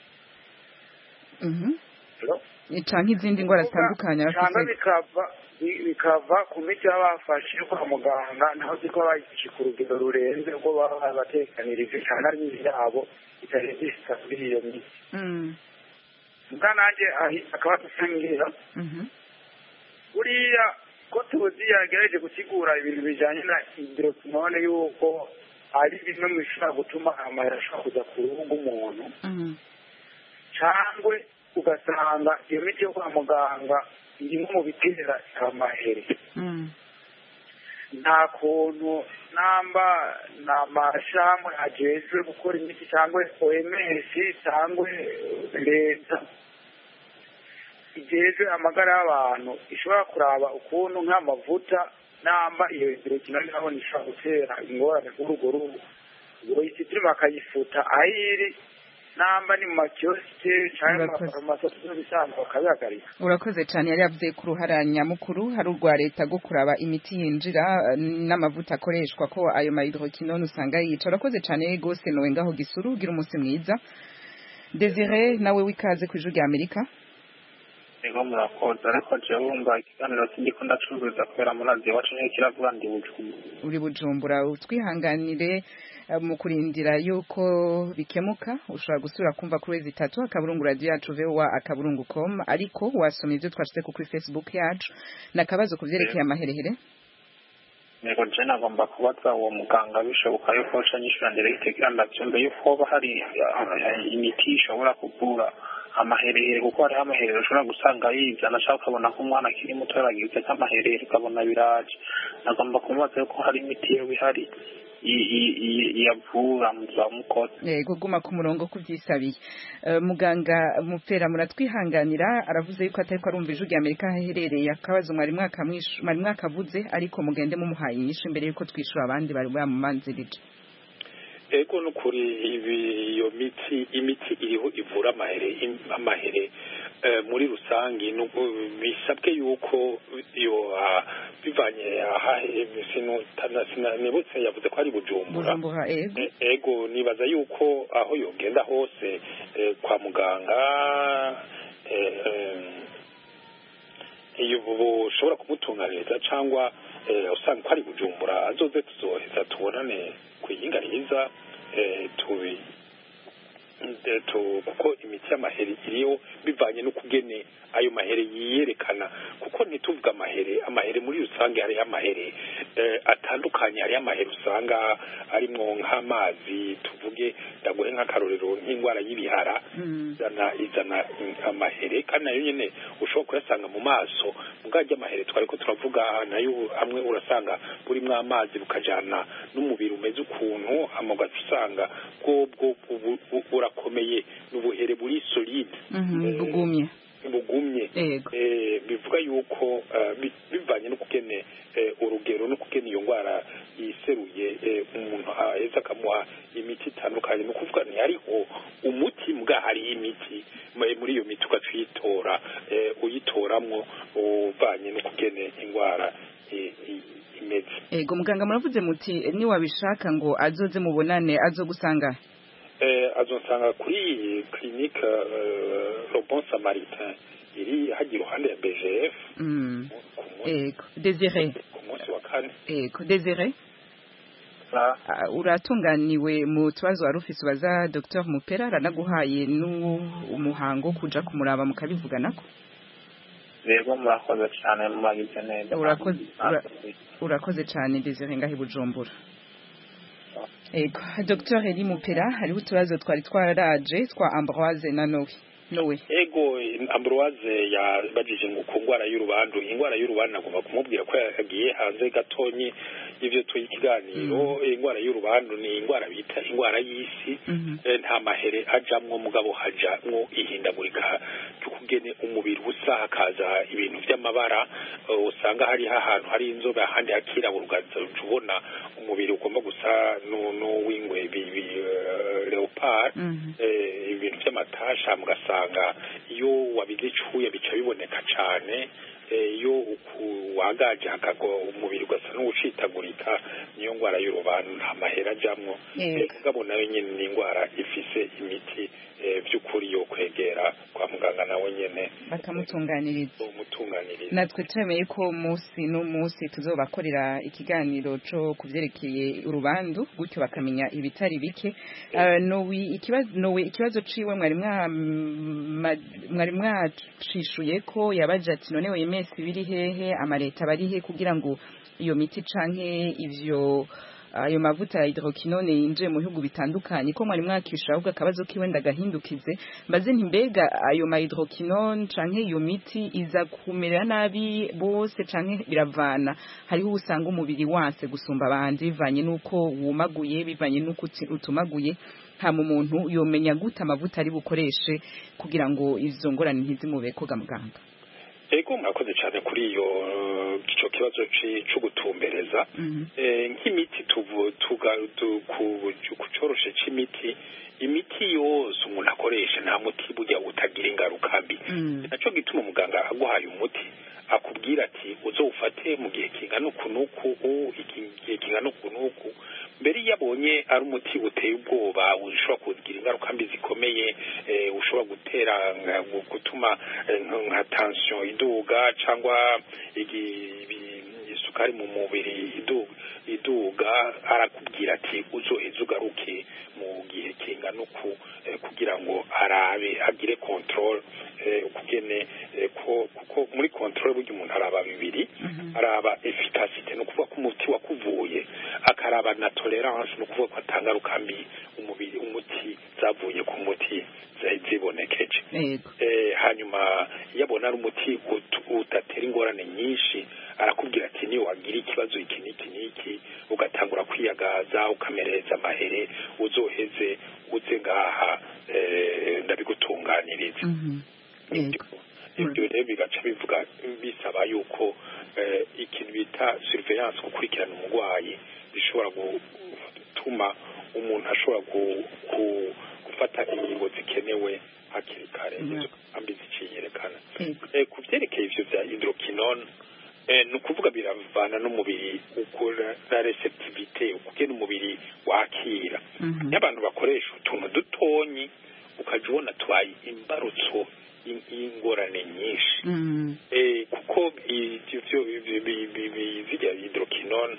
[SPEAKER 1] canke izindi ndwara zitandukanye
[SPEAKER 4] cyangwa bikava bikava ku miti baba bafashe kwa muganga naho ziko bayifashe ku rugero rurenze ubwo baba babatekanirije cyane ari imiti yabo itarenze ishika kuri iyo miti mbwa nanjye akaba adusangira buriya ko tuzi yagerageje gusigura ibintu bijyanye na hidrokinone yuko ari bimwe mu bishobora gutuma amahera ashobora kuza ku ruhu rw'umuntu cyangwa ugasanga iyo miti yo kwa muganga irimo mu bitera amahere nta kuntu namba ni amashami agejwe gukora imiti cyangwa oms cyangwa leta igejwe amagara y'abantu ishobora kuraba ukuntu nk'amavuta namba iyo hidrokinone nabona ishobora gutera ingorane kuri urwo ruhu ngo isitiri bakayifuta aho iri namba ni mu makiyosike cyangwa mu mafarumasi bisanzwe bakabihagarika
[SPEAKER 1] urakoze cyane yari yavuze ku ruhara nyamukuru hari urwa leta rwo kuraba imiti yinjira n'amavuta akoreshwa ko ayo mahidrokinone usanga yica urakoze cyane rwose nowe ngaho gisuru ugira umunsi mwiza desire nawe w'ikaze ku ijwi rya amerika
[SPEAKER 10] ego murakoze ariko jewe wumva ikiganiro sindiko ndacuruza kubera murazi iwacu niyo kiravuga ndi bujumbura
[SPEAKER 1] uri bujumbura utwihanganire mu kurindira yuko bikemuka ushobora gusubira kumva kuri wezi itatu akaburungu radiyo yacu vowa akaburungu com ariko wasoma ibyo twashyize kuri facebook yacu ni akabazo ku byerekeye amaherehere
[SPEAKER 10] nego je nagomba kubaza uwo muganga bishoboka yuko ca nyishura ndiregite kugira ndavyumve yuko hoba hari imiti ishobora kuvura amaherere kuko hariho amaherere ushobora gusanga yizana cyangwa ukabona ko umwana akiri muto yaragize nk'amaherere ukabona biraje nagomba kumubaza yuko hari imiti yewe ihari yavura muzaba mukoze
[SPEAKER 1] yego guma ku murongo kubyisabiye muganga mupfera muratwihanganira aravuze yuko atari ko arumva ijwi rya amerika aho aherereye akabazo mwari mwakavuze ariko mugende mumuhaye inyishu mbere yuko twishyura abandi bari bamumanzirije
[SPEAKER 3] ego nukuri ibi iyo miti imiti iriho ivura amahere amahere muri rusange bisabwe yuko iyo bivanye aha nibutse yavuze ko ari bujumbura ego nibaza yuko aho yogenda hose kwa muganga iyo bushobora kumutunganiriza cyangwa usanga ko ari bujumbura azoze tuzoheza tubonane ku iyinga riza tubi kuko imiti y'amahere iriho bivanye n'ukugene ayo mahere yiyerekana kuko ntituvuga amahere amahere muri rusange hariho amahere atandukanye hariho amahere usanga arimwo nk'amazi tuvuge ndaguhe nk'akarorero nk'indwara y'ibihara izana izana amahere kandi nayo nyine ushobora kuyasanga mu maso mugajya amahere twari ko turavuga nayo hamwe urasanga burimo amazi bukajyana n'umubiri umeze ukuntu amagati usanga bwo burakomeye n'ubuhere buri solide
[SPEAKER 1] bugumye
[SPEAKER 3] bugumye bivuga yuko bivanye no kugene urugero no kugena iyo ndwara yiseruye umuntu aheza akamuha imiti itandukanye ni ukuvuga hariho umuti mbwa hariho imiti muri iyo miti ugaca uyitora uyitoramwo uvanye no kugene indwara imeze
[SPEAKER 1] ego muganga muravuze muti niwabishaka ngo azoze mubonane azogusanga
[SPEAKER 3] azonsanga kuri clinique Robon Samaritain iri hagira iruhande ya BGF
[SPEAKER 1] ego Desire
[SPEAKER 3] ku munsi wa kane
[SPEAKER 1] ego Desire uratunganiwe mu tubazo wari ufise ubaza Dr Mupera aranaguhaye n'umuhango kuja kumuraba mukabivuganako
[SPEAKER 10] rego murakoze cyane mubagize neza
[SPEAKER 1] urakoze urakoze cyane Desire ngahi bujumbura Ego, Dr. Eli Mupera, hariho utubazo twari twaraje twa Ambroise na Noe. Noe.
[SPEAKER 3] Ego, Ambroise yabajije ngo ku ndwara y'urubandu, indwara y'urubandu nagomba kumubwira ko yagiye hanze gatonyi y'ivyo tuyi ikiganiro, indwara y'urubandu ni indwara bita indwara y'isi, nta mahere ajamwo mugabo hajamwo ihindagurika ry'ukugene umubiri usa hakaza ibintu vy'amabara, usanga hari ahantu hari inzobe ahandi hakirabura ugaza ubona umubiri ugomba gusa n'uwingwe leopard ibintu by'amatasha mugasanga iyo wabize icuya bica biboneka cane iyo wagaje hakagwa umubiri ugasa n'uwucitagurika niyo ndwara y'urubantu nta mahera ajamwo mugabo nayo nyene ni indwara ifise imiti by'ukuri yo kwegera kwa muganga nawe nyene
[SPEAKER 1] bakamutunganiriza
[SPEAKER 3] umutunganiriza
[SPEAKER 1] natwe twemeye ko umunsi n'umunsi tuzobakorera ikiganiro co kuvyerekeye urubandu gutyo bakamenya ibitari bike nowe ikibazo nowe ikibazo ciwe mwari mwari mwacishuye ko yabaje ati none wemeye OMS biri hehe amareta bari he kugira ngo iyo miti canke ivyo ayo mavuta ya hydroquinone yinjiye mu bihugu bitandukanye ko mwari mwakisha ahubwo akabazo kiwe ndagahindukize mbaze nti mbega ayo ma hydroquinone canke iyo miti iza kumera nabi bose canke biravana hariho usanga umubiri wanse gusumba abandi bivanye nuko wumaguye bivanye nuko uti- utumaguye hama umuntu yomenya gute amavuta ari bukoreshe kugira ngo izo ngorane ntizimubeko ga muganga
[SPEAKER 3] ego murakoze cyane kuri iyo eh, ico kibazo ci- co gutumbereza Eh, nk'imiti tuvu tuga tu- ku ku coroshe c'imiti imiti yose umuntu akoresha nta muti burya utagira ingaruka mbi naco gituma umuganga aguhaye umuti akubwira ati uzowufate mu gihe kingana uku n'uku u- iki gihe kingana uku n'uku mbere iyo abonye ari umuti uteye ubwoba ushobora kugira ingaruka mbi zikomeye eh, ushobora gutera nka- gu- gutuma eh, nka- nka tension iduga cyangwa igi- ibi- isukari mu mubiri iduga iduga arakubwira ati uzoheze ugaruke mu gihe kingana uku eh, kugira ngo arabe agire control eh, ukugene eh, ko kuko muri control burya umuntu araba bibiri araba efficacité no kuvuga ko umuti wakuvuye akaraba na tolerance no kuvuga ko atangaruka mbi umubiri umuti zavuye ku muti zari zibonekeje
[SPEAKER 1] yego
[SPEAKER 3] eh, hanyuma iyo abona ari umuti ut- udatera ingorane nyinshi arakubwira ati niyo wagira ikibazo iki n'iki n'iki ugatangura kwiyagaza ukamereza amahere uzoheze uze ngaha eh, ndabigutunganiriza ibyo rero bigaca bivuga bisaba yuko eh, ikintu bita surveillance gukurikirana umurwayi bishobora gutuma umuntu ashobora gu- gu- gufata ingingo zikenewe hakiri kare izo kambi ziciyerekana Eh, ku byerekeye ivyo vya hydroquinone eh, ni ukuvuga biravana n'umubiri ukora na receptivité ukugena umubiri wakira iyo abantu bakoresha utuntu dutonyi ukaja ubona tubaye imbarutso y'in- y'ingorane nyinshi eh, kuko ivyo vyo bi- bi- bi- bi- zirya hydroquinone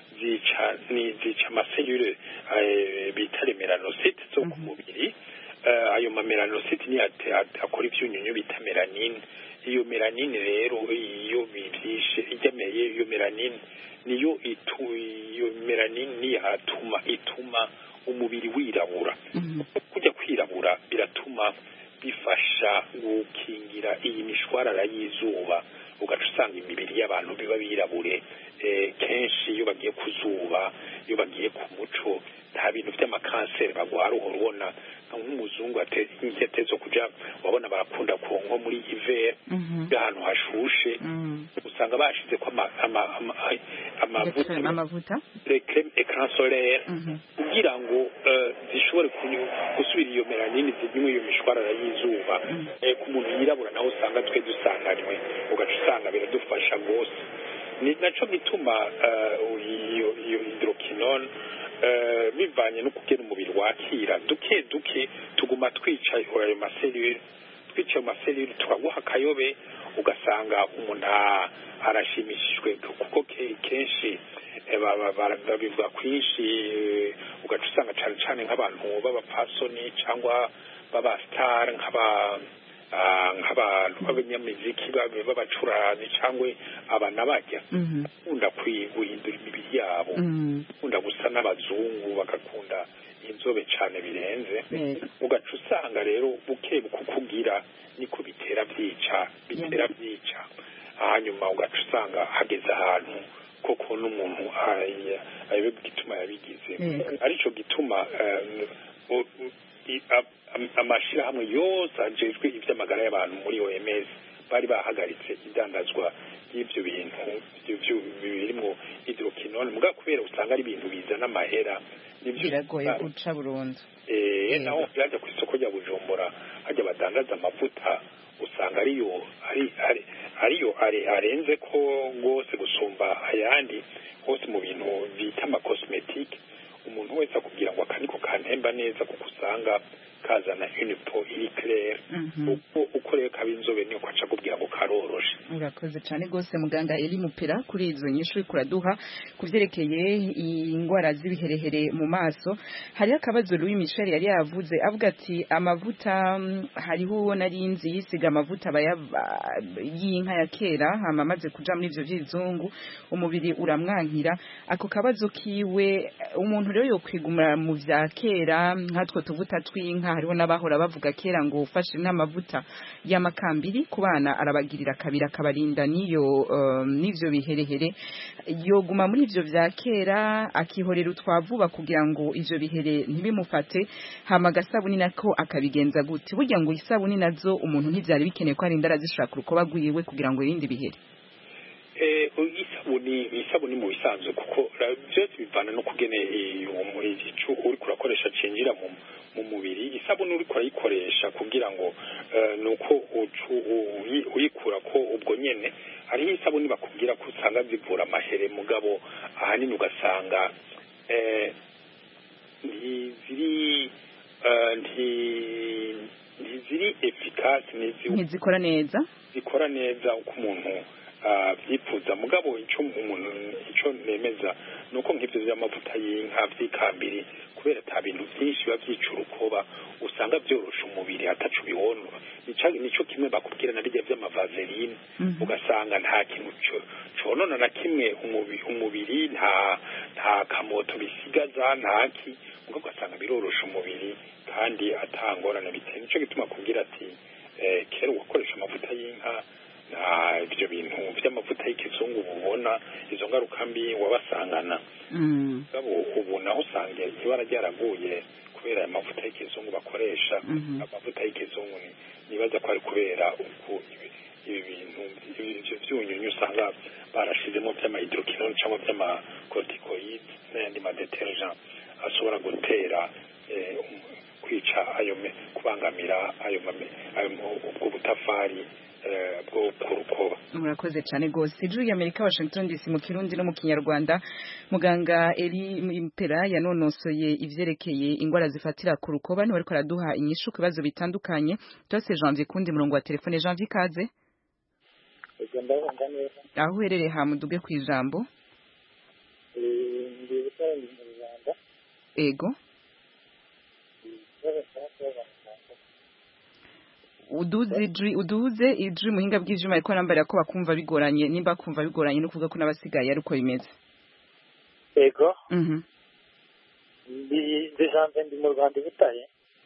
[SPEAKER 3] zica ni zica amaselule eh, bita remelanosite zo ku mubiri eh, ayo mamelanosite niyo ate- ate- akora ivyunyunyu bita melanine iyo melanine rero iyo bivyishe ijyameye iyo melanine niyo itu iyo melanine niyo atuma ituma umubiri wirabura kujya kwirabura biratuma bifasha gukingira iyi mishwarara y'izuba ugaca usanga imibiri y'abantu biba birabure eh, kenshi iyo bagiye ku zuba iyo bagiye ku muco nta bintu by'amakanseri bagwara uhora ubona nka nk'umuzungu ate- intete zo kuja wabona barakunda ku nko muri hiver ahantu hashushe usanga bashize ko ama- ama- ama- amavuta
[SPEAKER 1] amavuta
[SPEAKER 3] creme écran solaire kugira ngo eh, zishobore kunyu- gusubira iyo melanine zimwe iyo mishwarara y'izuba eh, ku muntu yirabura nawe usanga twe dusanganywe ugaca usanga biradufasha rwose ni naco gituma eh, iyo iyo hydroquinone eh, bivanye no kugena umubiri wakira duke duke tuguma twica ayo maselule twica ayo maselule tukaguha akayobe ugasanga umuntu a- arashimishijwe kuko ke- kenshi eh, ba- ba- bara- babivuga kwinshi eh, ugaca usanga cane cane nk'abantu b'abapfasoni cyangwa b'abasitari nk'aba ah, nk'abantu b'abanyamiziki babe b'abacuranzi cyangwa abana bajya bakunda kwi- guhindura imibiri yabo bakunda gusa n'abazungu bagakunda inzobe cane birenze ugaca usanga rero buke kukugira niko bitera byica bitera byica hanyuma ugaca usanga hageze ahantu koko n'umuntu aya- ayobe gituma yabigize
[SPEAKER 1] Yego.
[SPEAKER 3] arico gituma eh, u- u- i- a- am- amashirahamwe yose ajejwe ivy'amagara y'abantu muri OMS bari bahagaritse idandazwa y'ivyo bintu ivyo vyo- birimwo hydroquinone muga kubera usanga ari ibintu bizana amahera nivyo
[SPEAKER 1] biragoye guca burundu
[SPEAKER 3] eh naho byaje ku isoko rya Bujumbura hajya badandaza amavuta usanga ariyo ari ari ariyo ari arenze ko rwose gusumba ayandi hose mu bintu bita ama cosmetique umuntu wese akubwira ngo akaniko kantemba neza kuko usanga kazana unipo iri claire uko uko rero kaba inzobe niyo kwaca akubwira ngo karoroshe
[SPEAKER 1] urakoze cyane rwose muganga eri mupera kuri izo nyinshi uri kuraduha ku byerekeye indwara z'ibiherehere mu maso hariho akabazo Louis Michel yari yavuze avuga ati amavuta mm, hariho uwo nari nzi yisiga amavuta bayaba- y'inka ya kera hama amaze kuja muri ivyo vy'izungu umubiri uramwankira ako kabazo kiwe umuntu rero yokwigumira mu vya kera nkatwo tuvuta tw'inka hariho n'abahora bavuga kera ngo ufashe nk'amavuta y'amakambiri ku bana arabagirira kabiri akabarinda n'iyo um, n'ivyo biherehere yoguma muri ivyo vya kera akihorera utwavuba kugira ngo ivyo bihere ntibimufate hama agasabuni nako akabigenza gute burya ngo isabuni nazo umuntu ntivyari bikeneye ko arinda arazishaka urukoba rwiwe kugira ngo yirinde ibihere
[SPEAKER 3] Eh, isabuni isabuni mu bisanzwe kuko ra- byose bivana no kugene eh, uwo igicu uri kurakoresha cinjira mu mu mubiri isabuni uri kurayikoresha kugira ngo eh, nuko ucu- uyi- uyikura ko ubwo nyene hariho isabuni bakubwira ko usanga zivura amahere mugabo ahanini ugasanga eh, ntiziri eh, nti- ntiziri efikasi ntizi
[SPEAKER 1] ntizikora neza
[SPEAKER 3] zikora neza uko umuntu abyifuza mugabo icyo umuntu icyo nemeza ni uko nk'ibyo by'amavuta y'inka by'ikambiri kubera ata bintu byinshi biba byica urukoba usanga byorosha umubiri atacu biwonora Nica- nico kimwe bakubwira na rijya by'amavaseline ugasanga nta kintu co- conona na kimwe umubi- umubiri nta nta kamoto bisigaza ntaki ubwo ugasanga birorosha umubiri kandi atangorane biteye nico gituma kubwira ati eh, kera ugakoresha amavuta y'inka nta ibyo bintu by'amavuta y'ikizungu ubona izo ngaruka mbi wabasangana mugabo ubu naho usanga ibara ryaraguye kubera aya mavuta y'ikizungu bakoresha
[SPEAKER 1] Mhm.
[SPEAKER 3] amavuta y'ikizungu ni- nibaza ko ari kubera uku ibi ibi bintu ibi- ivyo vyunyunyu usanga barashizemo vy'amahydroquinone cyangwa vy'amacorticoides n'ayandi madetergent ashobora gutera eh, um- kwica ayo me- kubangamira ayo mame- ayo mu- ubwo butafari eh, bwo ku rukoba
[SPEAKER 1] murakoze cyane rwose ijuru y'amerika washington dc mu kirundi no mu kinyarwanda muganga eri mpera yanonosoye ivyerekeye ingwara zifatira ku rukoba niwe ariko araduha inyishu ku bibazo bitandukanye byose janvier kundi murongo wa telefone janvier ikaze
[SPEAKER 11] ubwo ndabumva neza
[SPEAKER 1] aho uherereye hamuduge ku ijambo
[SPEAKER 11] Eh, ndi gukora mu rwanda
[SPEAKER 1] ego
[SPEAKER 11] ikibazo cya kubaza muganga
[SPEAKER 1] uduze ijwi uduze ijwi muhinga bw'ivyuma ariko arambarira ko bakumva bigoranye nimba kumva bigoranye no kuvuga ko n'abasigaye ariko bimeze
[SPEAKER 11] yego
[SPEAKER 1] mhm
[SPEAKER 11] ndi ndi janvier ndi mu rwanda i butare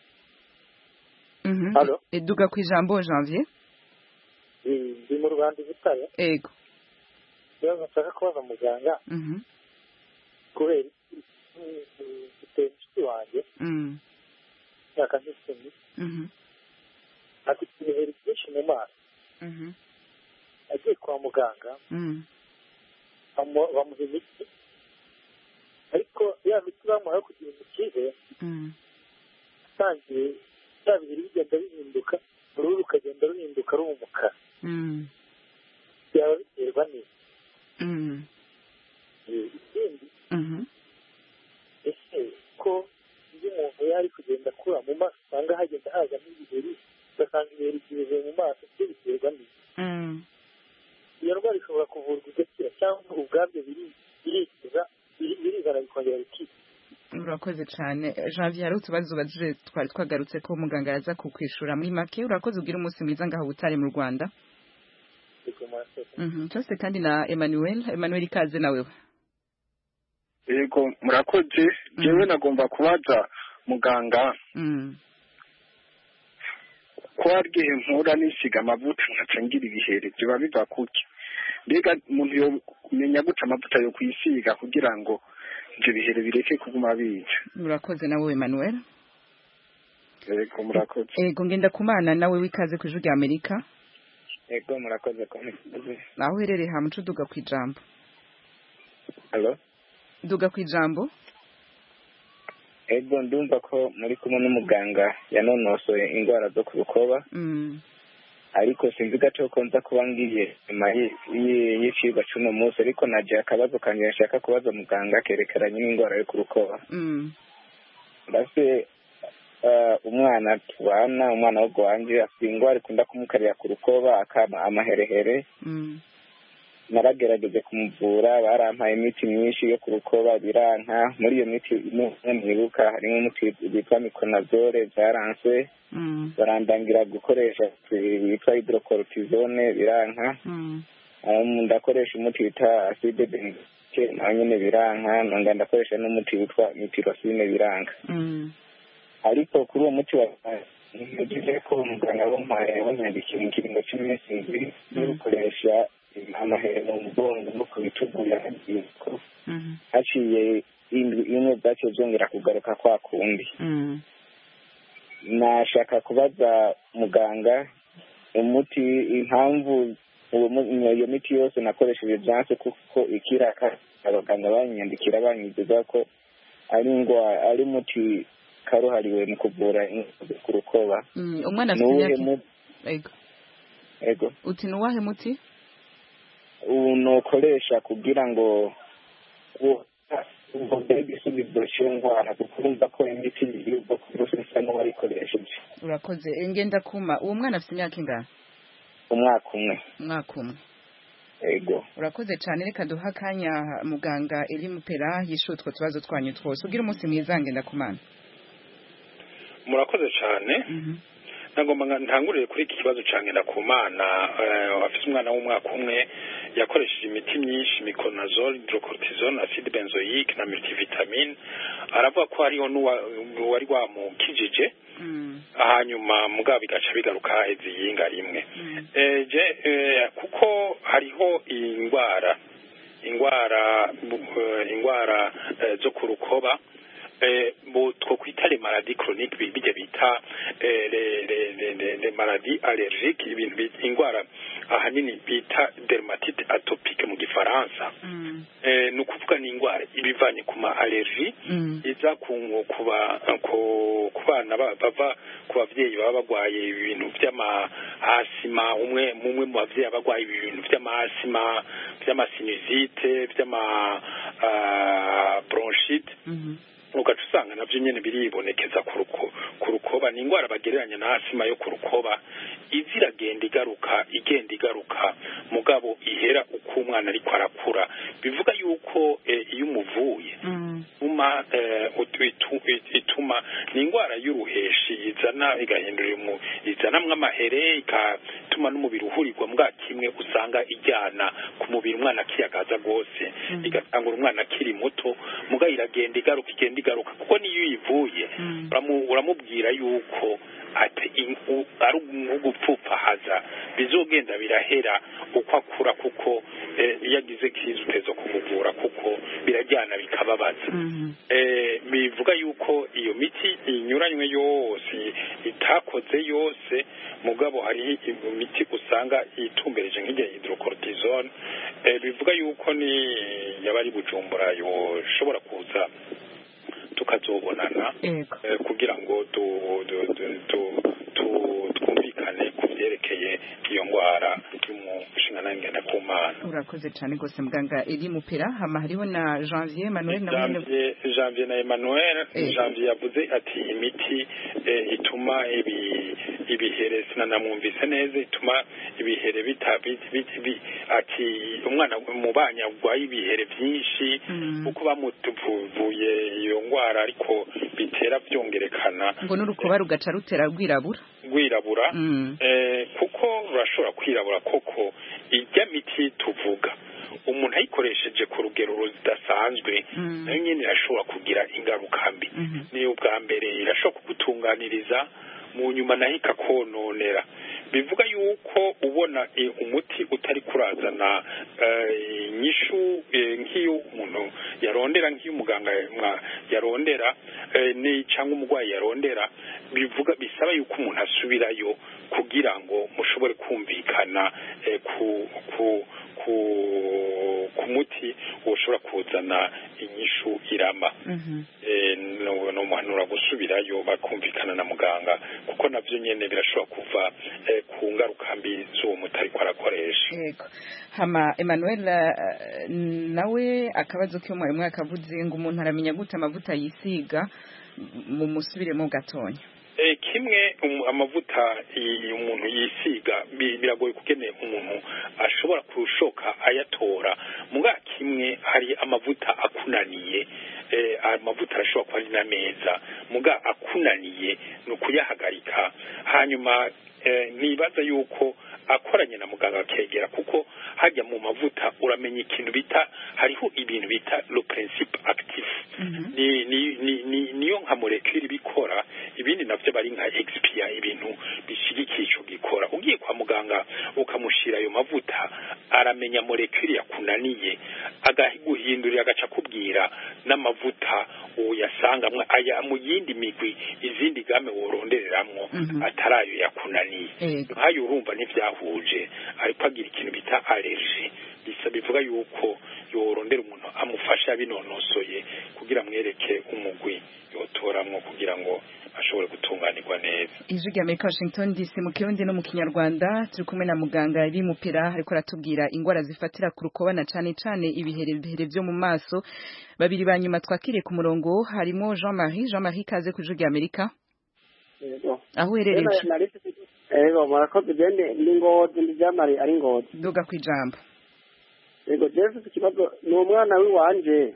[SPEAKER 1] mhm
[SPEAKER 11] Allo?
[SPEAKER 1] eduga ku ijambo janvier
[SPEAKER 11] Eh, ndi mu rwanda i butare
[SPEAKER 1] ego
[SPEAKER 11] ikibazo nshaka kubaza muganga
[SPEAKER 1] mhm
[SPEAKER 11] kubera iki mm, mm, mfite inshuti wanjye
[SPEAKER 1] mhm
[SPEAKER 11] imyaka nk'icumi
[SPEAKER 1] mhm
[SPEAKER 11] afite ibiheri byinshi mu maso
[SPEAKER 1] mhm
[SPEAKER 11] agiye kwa muganga
[SPEAKER 1] mhm
[SPEAKER 11] bamu- bamuha imiti ariko ya miti bamuhaye kugira ngo ikize
[SPEAKER 1] mhm
[SPEAKER 11] atangiye bya biheri bigenda bihinduka uruhu rukagenda ruhinduka ruba umukara
[SPEAKER 1] mhm
[SPEAKER 11] byaba biterwa n'iki
[SPEAKER 1] mhm
[SPEAKER 11] Eh, ikindi
[SPEAKER 1] mhm
[SPEAKER 11] ese ko iyo umuntu yari kugenda akura mu maso usanga hagenda hazamo ibiheri ugasanga ibiheri byuzuye mu maso byo biterwa n'iki
[SPEAKER 1] mhm
[SPEAKER 11] iyo ndwara ishobora kuvurwa igakira cyangwa ubwabyo biri- birikiza biri- birizana bikongera bikiza
[SPEAKER 1] urakoze cyane janvier hari utubazo ubajije twari twagarutse ko muganga yaza kukwishura muri make urakoze ubwira umunsi mwiza ngaho butare mu rwanda
[SPEAKER 11] Yego, murakoze.
[SPEAKER 1] mhm cyose kandi na emmanuel emmanuel ikaze nawe
[SPEAKER 10] yego murakoze jewe nagomba kubaza muganga
[SPEAKER 1] mhm
[SPEAKER 10] ko hari igihe mpura nisiga amavuta nkaca ngira ibihere biba biva kuki mbega umuntu yomenya gute amavuta yo kwisiga kugira ngo ibyo bihere bireke kuguma bica
[SPEAKER 1] urakoze nawe emmanuel
[SPEAKER 10] yego murakoze
[SPEAKER 1] ego ngenda kumana nawe wikaze ku ijwi rya amerika
[SPEAKER 12] yego murakoze ko mukoze
[SPEAKER 1] naho uherereye hamuca uduga ku ijambo
[SPEAKER 12] halo
[SPEAKER 1] duga ku ijambo
[SPEAKER 12] ego ndumva ko muri kumwe n'umuganga yanonosoye indwara zo ku rukoba
[SPEAKER 1] mhm
[SPEAKER 12] ariko sinzi gato ko nza kuba ngiye nyuma y- y- y'icigwa c'uno munsi ariko naje akabazo kanjye nshaka kubaza muganga kerekeranye n'indwara yo ku rukoba
[SPEAKER 1] mhm
[SPEAKER 12] mbese umwana tubana umwana wo wanje afite indwara ikunda kumukarira ku rukoba akama amaherehere naragerageje kumuvura barampaye imiti myinshi yo ku rukoba biranka muri iyo miti imwe mwibuka harimo umuti witwa mikonazole byaranse barandangira gukoresha witwa hydrocortisone biranka ndakoresha umuti witwa acide benzoique nawe nyine biranka nonga ndakoresha n'umuti witwa mitirosine biranka ariko kuri uwo muti yagize ko muganga bamuhaye banyandikira ikiringo cy'iminsi ibiri n'ukoresha amahere mu mugongo no ku bitugu yaragiye ko haciye indwi imwe bwaciye byongera kugaruka kwa kundi nashaka kubaza muganga umuti impamvu iyo miti yose nakoresheje byanse kuko ikiraka abaganga banyandikira banyizeza ko ari indwara ari umuti karuhariwe mu kuvura ku rukoba
[SPEAKER 1] umwana afite imyaka ego
[SPEAKER 12] ego
[SPEAKER 1] uti ni uwahe muti
[SPEAKER 12] unokoresha kugira ngo ubwo igisubizo cy'iyo ndwara kuko urumva ko imiti y'ubwoko bwose isa n'uwayikoresheje
[SPEAKER 1] urakoze ngenda kuma uwo mwana afite imyaka ingana
[SPEAKER 12] umwaka umwe
[SPEAKER 1] umwaka umwe
[SPEAKER 12] ego
[SPEAKER 1] urakoze cyane reka duha akanya muganga eri mupera yishyuye utwo tubazo twanyu twose ubwire umunsi mwiza ngenda kumana
[SPEAKER 3] murakoze cyane nagomba ntangurire kuri iki kibazo cyane ndakumana afite umwana w'umwaka umwe yakoresheje imiti myinshi mikonazole hydrocortisone acide benzoique na multivitamine aravuga ko hariho n'uwari wamukijije hanyuma mugabo bigaca bigaruka haheze iyinga rimwe kuko hariho iyi ndwara indwara indwara zo ku rukoba two kwita le maladie chronique bijya bita le maladie allergique ibintu indwara ahanini bita dermatite atopique mu gifaransa ni ukuvuga ni indwara ibivanye ku ma allergie iza ku bana bava ku babyeyi baba barwaye ibintu by'amahasima umwe umwe mu babyeyi aba arwaye ibintu by'amahasima by'amasinusite by'ama bronchite ugaca usanga nabyo nyine biribonekeza ku rukoba ni indwara bagereranya na asima yo ku rukoba iza iragenda igaruka igenda igaruka mugabo ihera uko umwana ariko arakura bivuga yuko iyo umuvuye ituma ni indwara y'uruheshi izana igahindura izanamwo amahere igatuma n'umubiri uhurirwa mbwa kimwe usanga ijyana ku mubiri umwana akiyagaza rwose igatangura umwana akiri muto mugabo iragenda igaruka igenda igaruka kuko niyo uyivuye uramubwira yuko ati ari ugupfupfahaza bizogenda birahera uko akura kuko iyo agize kizi uteza kumuvura kuko birajyana bikababaza bivuga yuko iyo miti inyuranywe yose itakoze yose mugabo hari imiti usanga itumbereje nk'igihe hydrocortisone bivuga yuko ni yaba ari bujumbura yoshobora kuza tukazobonana kugira ngo twumvikane ku byerekeye iyo ndwara y'umushinga nawe ngenda ku mana
[SPEAKER 1] urakoze cyane rwose muganga iri mupira hama hariho na janvier emmanuel na
[SPEAKER 3] janvier janvier na emmanuel janvier yavuze ati imiti ituma ibihere sinanamwumvise neza ituma ibihere bita ati umwana mu banya urwaye ibihere byinshi kuko bamuvuye iyo ndwara ariko bitera byongerekana
[SPEAKER 1] ngo n'urukoba rugaca rutera rwirabura
[SPEAKER 3] rwirabura kuko rurashobora kwirabura koko ijya miti tuvuga umuntu ayikoresheje ku rugero rudasanzwe nayo nyine irashobora kugira ingaruka mbi niyo ubwa mbere irashobora kugutunganiriza mu nyuma nayo ikakononera bivuga yuko ubona umuti utari kurazana inyishu nk'iyo umuntu yarondera nk'iyo umuganga yarondera cyangwa umurwayi yarondera bivuga bisaba yuko umuntu asubirayo kugira ngo mushobore kumvikana ku ku ku ku muti ushobora kuzana inyishu irama ni umuhanura gusubirayo bakumvikana na muganga kuko nabyo nyine birashobora kuva ku ngaruka mbi z'uwo muti ariko arakoresha
[SPEAKER 1] hama emmanuel nawe akabazo k'umwarimu yakavuze ngo umuntu aramenya gute amavuta yisiga mu musubiremo gatonya
[SPEAKER 3] kimwe amavuta umuntu yisiga biragoye kugene umuntu ashobora kurushoka ayatora muga kimwe hari amavuta akunaniye amavuta arashobora kuba ari na meza muga akunaniye ni ukuyahagarika hanyuma nibaza yuko akoranye na muganga akegera kuko hajya mu mavuta uramenya ikintu bita hariho ibintu bita le principe actif ni ni ni niyo nka molecule bikora ibindi navyo bari nka expia ibintu bishigikiye ico gikora ugiye kwa muganga ukamushira ayo mavuta aramenya molecule yakunaniye agaguhindurira agaca kubwira n'amavuta uyasangamwe aya mu yindi migwi izindi game worondereramwo atarayo yakunaniye nkayo urumva ntivyahuje ariko agira ikintu bita allergie bisa bivuga yuko yorondera umuntu amufasha binonosoye kugira mwereke umugwi yotoramwo kugira ngo ashobore gutunganirwa neza
[SPEAKER 1] ijwi rya amerika washington dc mu kirundi no mu kinyarwanda turi kumwe na muganga iri mupira ariko aratubwira ingwara zifatira ku rukobana cane cane ibiherehere vyo mu maso babiri ba nyuma twakiriye ku murongo harimo jean marie jean marie kaze ku ijwi rya amerika aho uherereye
[SPEAKER 13] ego murakoze gende ni ngozi ndi jamari ari ngozi
[SPEAKER 1] duga ku ijambo
[SPEAKER 13] ego jewe mfite ikibazo ni umwana w'iwanje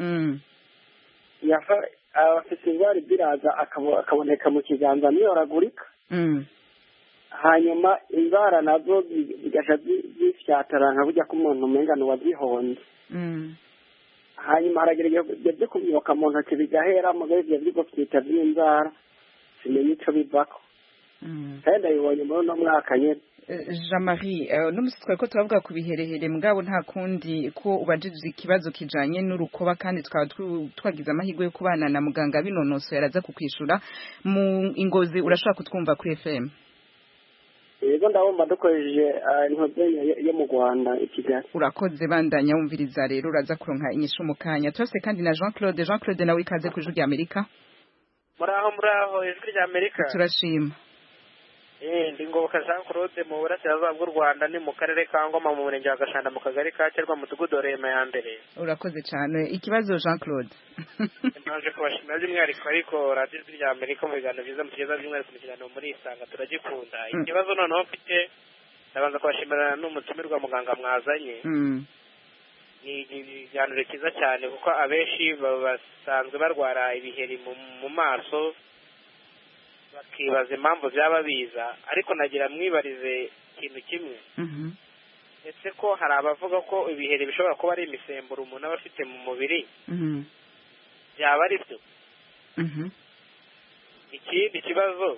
[SPEAKER 13] afite indwara ibiraza akaboneka mu kiganza niyoragurika hanyuma inzara nazo zigasha zifyatara nka burya ko umuntu umengana wazihonze hanyuma haragerageza kumyoka mu ntoki bigahera mugabo ivyo vyigwa vyita vy'inzara simenye ico bivako kandi ndabibonye muri uno mwaka nyene
[SPEAKER 1] jean marie n'umusi twari ko turavuga ku biherehere mugabo nta kundi ko ubajije ikibazo kijanye n'urukoba kandi twaba twagize amahirwe yo kubana na muganga binonosoye araza kukwishura mu ingozi urashobora kutwumva kuri fm
[SPEAKER 13] yego ndabumva dukoresheje intoze yo mu rwanda i kigali
[SPEAKER 1] urakoze bandanya wumviriza rero uraza kuronka inyishu mu kanya turase kandi na jean claude jean claude nawe ikaze ku ijwi rya amerika
[SPEAKER 14] muraho muraho ijwi rya amerika
[SPEAKER 1] turashima
[SPEAKER 14] ndi ngoboka jean claude mu burasirazuba bw'u rwanda ni mu karere ka ngoma mu murenge wa gashanda mu kagari ka kerwa mudugudu rema ya mbere
[SPEAKER 1] urakoze cyane ikibazo jean claude
[SPEAKER 14] naje kubashimira by'umwihariko ariko radiyo ijwi rya amerika mu biganiro byiza mugeza by'umwihariko mu kiganiro muri isanga turagikunda ikibazo noneho mfite ndabanza kubashimira n'umutumirwa muganga mwazanye ni ikiganiro cyiza cyane kuko abenshi basanzwe barwara ibiheri mu maso bakibaza impamvu byaba biza ariko nagira mwibarize ikintu kimwe ndetse ko hari abavuga ko ibiheri bishobora kuba ari imisemburo umuntu aba afite mu mubiri byaba ari byo ikindi kibazo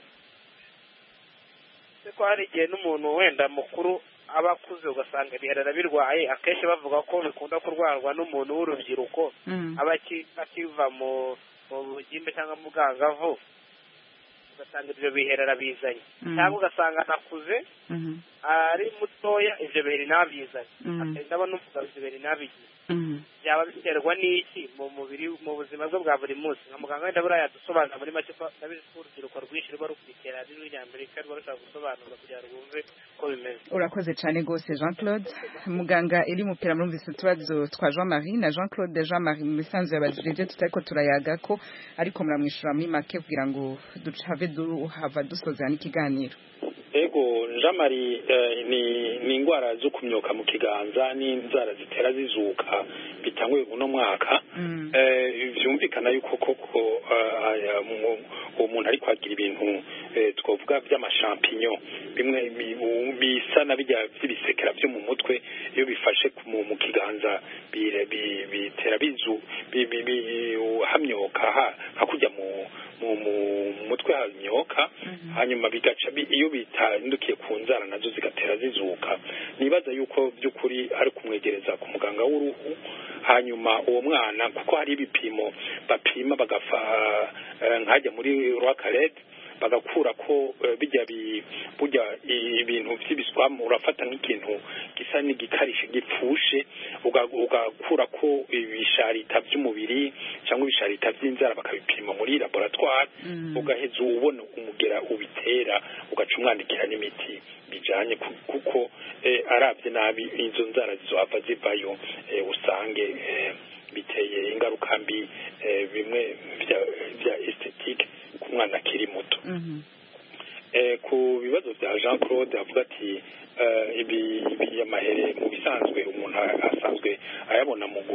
[SPEAKER 14] ko hari igihe n'umuntu wenda mukuru aba akuze ugasanga ibiheri arabirwaye akenshi bavuga ko bikunda kurwarwa n'umuntu w'urubyiruko aba akiva mu bugimbe cyangwa mu bwangavu ugasanga ibyo biheri arabizanye cyangwa ugasanga anakuze ari mutoya ibyo biheri ntabizanye akagenda abona umugabo ibyo biheri ntabigize byaba biterwa n'iki mu mubiri mu buzima bwe bwa buri munsi nka muganga wenda buriya yadusobanura muri make ko ndabizi ko urubyiruko rwinshi ruba rukurikira rero rya amerika ruba rushaka gusobanura kugira ngo rwumve ko bimeze
[SPEAKER 1] urakoze cyane rwose jean claude muganga iri mupira murumvise utubazo twa jean marie na jean claude jean marie mu bisanzwe yabajije ibyo tutari ko turayaga ko ariko muramwishyura muri make kugira ngo duhave duhava dusozera n'ikiganiro
[SPEAKER 3] ego jean marie ni ni indwara zo kumyoka mu kiganza n'inzara zitera zizuka bitanguye uno mwaka byumvikana yuko koko uwo muntu ari kwagira ibintu twavuga by'amashampinyo bimwe bisa na bijya by'ibisekera byo mu mutwe iyo bifashe mu kiganza bitera bizu hamyoka hakujya mu mu mutwe hamyoka hanyuma bigaca iyo bitandukiye ku nzara nazo zigatera zizuka nibaza yuko by'ukuri ari kumwegereza ku muganga w'uruhu hanyuma uwo mwana kuko hari ibipimo bapima bagafa nkajya muri rwakarete bagakura ko bijya burya ibintu by'ibiswamu urafata nk'ikintu gisa n'igikarishe gipfushe ugakura ko ibisharita by'umubiri cyangwa ibisharita by'inzara bakabipima muri laboratwari ugaheza ubona umugera ubitera ugaca umwandikira n'imiti bijanye kuko arabye nabi izo nzara zizohava zivayo usange biteye ingaruka mbi bimwe bya estetike umwana akiri muto ku bibazo bya jean claude avuga ati ibi amahere mu bisanzwe umuntu asanzwe ayabona mu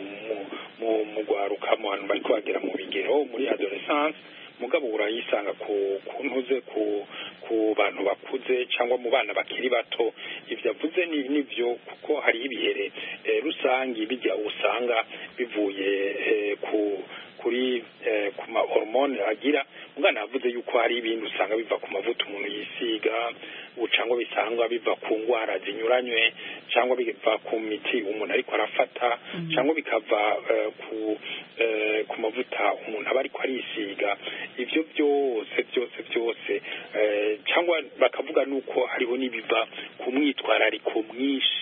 [SPEAKER 3] mu gwaruka mu bantu bari bagera mu bigero muri adolescence mugabo urayisanga ku ntuze ku ku bantu bakuze cyangwa mu bana bakiri bato ibyo avuze ni nibyo kuko hari ibihere rusange bijya usanga bivuye ku kuri ku ma hormone agira umwana yavuze yuko hari ibindi usanga biva ku mavuta umuntu yisiga cyangwa bisangwa biva ku ndwara zinyuranywe cyangwa biva ku miti umuntu ariko arafata cyangwa bikava ku ku mavuta umuntu aba ariko arisiga ibyo byose byose byose cyangwa bakavuga nuko hariho n'ibiva ku mwitwarariko mwinshi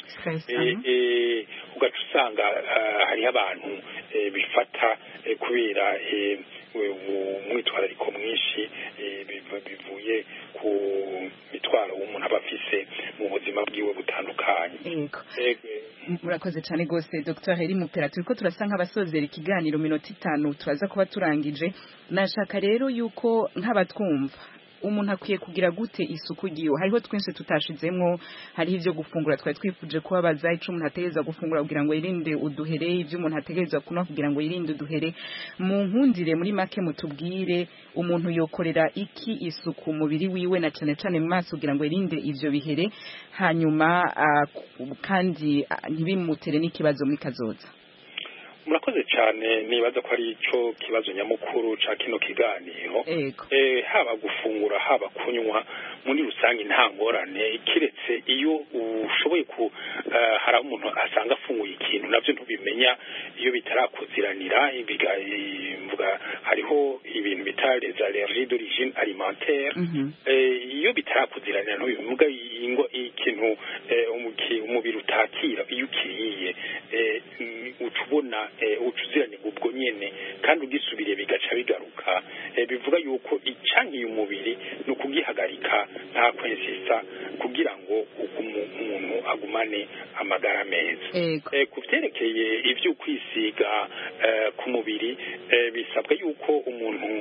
[SPEAKER 3] ugaca usanga hariho abantu bifata kubera umwitwarariko mwinshi bivuye ku mitwaro umuntu aba afise mu buzima bwiwe butandukanye
[SPEAKER 1] murakoze cyane rwose dr heri mupera turi ko turasa nk'abasozera ikiganiro minota itanu turaza kuba turangije nashaka rero yuko nk'abatwumva umuntu akwiye kugira gute isuku giwe hariho twinshi tutashizemwo hariho ivyo gufungura twari twifuje kubabaza ico umuntu ategereza gufungura kugira ngo yirinde uduhere ivyo umuntu ategereza kunywa kugira ngo yirinde uduhere mu nkundire muri make mutubwire umuntu yokorera iki isuku umubiri wiwe na cane cane mu maso kugira ngo yirinde ivyo bihere hanyuma uh, kandi uh, ntibimutere n'ikibazo muri kazoza
[SPEAKER 3] murakoze cyane nibaza ko ari cyo kibazo nyamukuru ca kino kiganiro eh haba gufungura haba kunywa muri rusange nta ngorane kiretse iyo ushoboye ku uh, hari umuntu asanga afunguye ikintu navyo ntubimenya iyo bitarakuziranira mvuga hariho ibintu bita les allergies d'origine alimentaire mm -hmm. eh, iyo bitarakuziranira ntubivuga ikintu eh, umubiri utakira iyo ukiriye eh, ucubona ucuziranye ubwo nyene kandi ugisubiriye bigaca bigaruka bivuga yuko icankiye umubiri ni ukugihagarika nta kwensisa kugira ngo umuntu agumane amagara meza ku vyerekeye ivyo kwisiga ku mubiri bisabwa yuko umuntu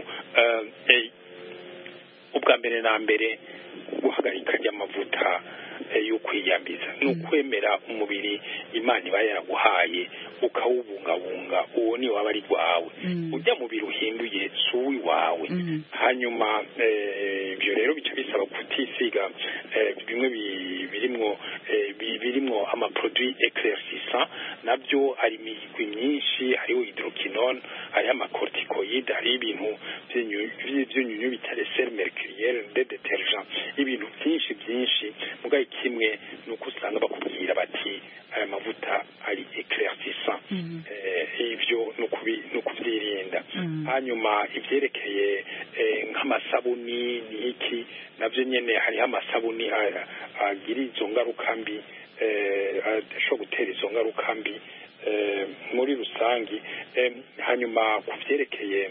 [SPEAKER 3] ubwa mbere na mbere guhagarika ry'amavuta yo kwiyambiza ni ukwemera umubiri imana iba yaraguhaye ukawubungabunga uwo ni waba ari rwawe ujya mubiri uhinduye si uw'iwawe hanyuma ibyo rero bica bisaba kutisiga bimwe birimwo birimwo amaproduit eclaircissant nabyo hari imigwi myinshi hariho hydroquinone hariho amacorticoide hariho ibintu by'inyunyu bita sel mercuriel de detergent ibintu byinshi byinshi mugabo kimwe ni uko usanga bakubwira bati aya mavuta ari eclaircissant ibyo ni ukubyirinda hanyuma ibyerekeye nk'amasabuni n'iki nabyo nyine hariho amasabuni agira izo ngaruka mbi ashobora gutera izo ngaruka mbi muri rusange hanyuma ku byerekeye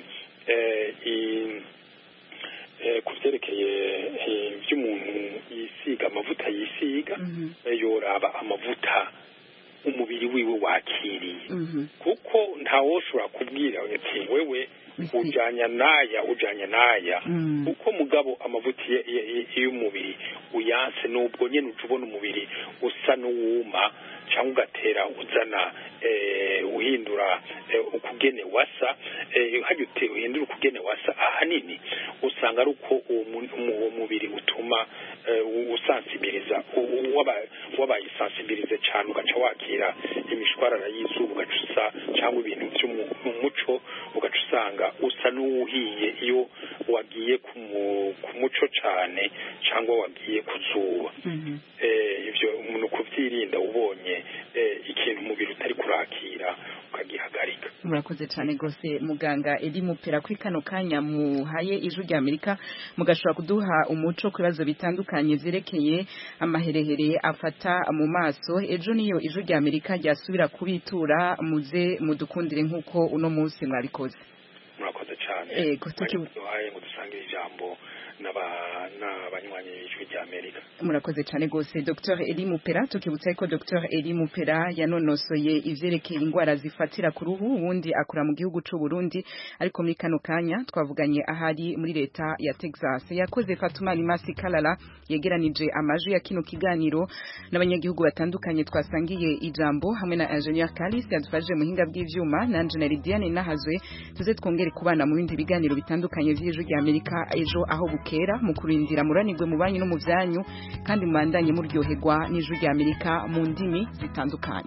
[SPEAKER 3] ku byerekeye by'umuntu yisiga amavuta yisiga yoraba amavuta umubiri wiwe wakiriye kuko ntawoshobora kubwira ati wewe ujyanya n'aya ujyanya n'aya kuko mugabo amavuta y'umubiri uyanse nubwo nyine uca ubona umubiri usa n'uwuma cyangwa ugatera uzana uhindura ukugene wasa hajya uhindura ukugene wasa ahanini usanga ari uko uwo mubiri utuma usansibiriza wabaye sansibilize cyane ugaca wakira imishwarara y'izuba ugaca usa cyangwa ibintu byo mu muco ugaca usanga usa n'uwuhiye iyo wagiye ku muco cyane cyangwa wagiye ku zuba ibyo umuntu kubyirinda ubonye ikintu umubiri utari kurakira ukagihagarika
[SPEAKER 1] murakoze cyane rwose muganga edi mupera kuri kano kanya muhaye ijwi rya amerika mugashobora kuduha umuco ku bibazo bitandukanye byerekeye amaherehere afata mu maso ejo niyo ijwi rya amerika ryasubira kubitura muze mudukundire nk'uko uno munsi mwabikoze
[SPEAKER 3] murakoze cyane
[SPEAKER 1] ego
[SPEAKER 3] tukibuhaye ngo dusangire ijambo n'abanywanyi b'ijwi rya amerika
[SPEAKER 1] murakoze cyane rwose dr eli mupera tukibutsa ko dr eli mupera yanonosoye ivyerekeye indwara zifatira ku ruhu ubundi akora mu gihugu c'u burundi ariko muri kano kanya twavuganye ahari muri leta ya texas yakoze fatuma limasi kalala yegeranije amajwi ya kino kiganiro n'abanyagihugu batandukanye twasangiye ijambo hamwe na ingenieur kalis yadufashije muhinga bw'ivyuma na engineer diane nahazwe tuze twongere kubana mu bindi biganiro bitandukanye vy'ijwi rya amerika ejo aho bukera mu kurindira muranirwe mu banyu no mu vyanyu kandi mubandanye muryoherwa n'ijwi rya amerika mu ndimi zitandukanye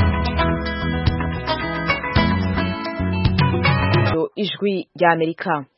[SPEAKER 15] ijwi rya amerika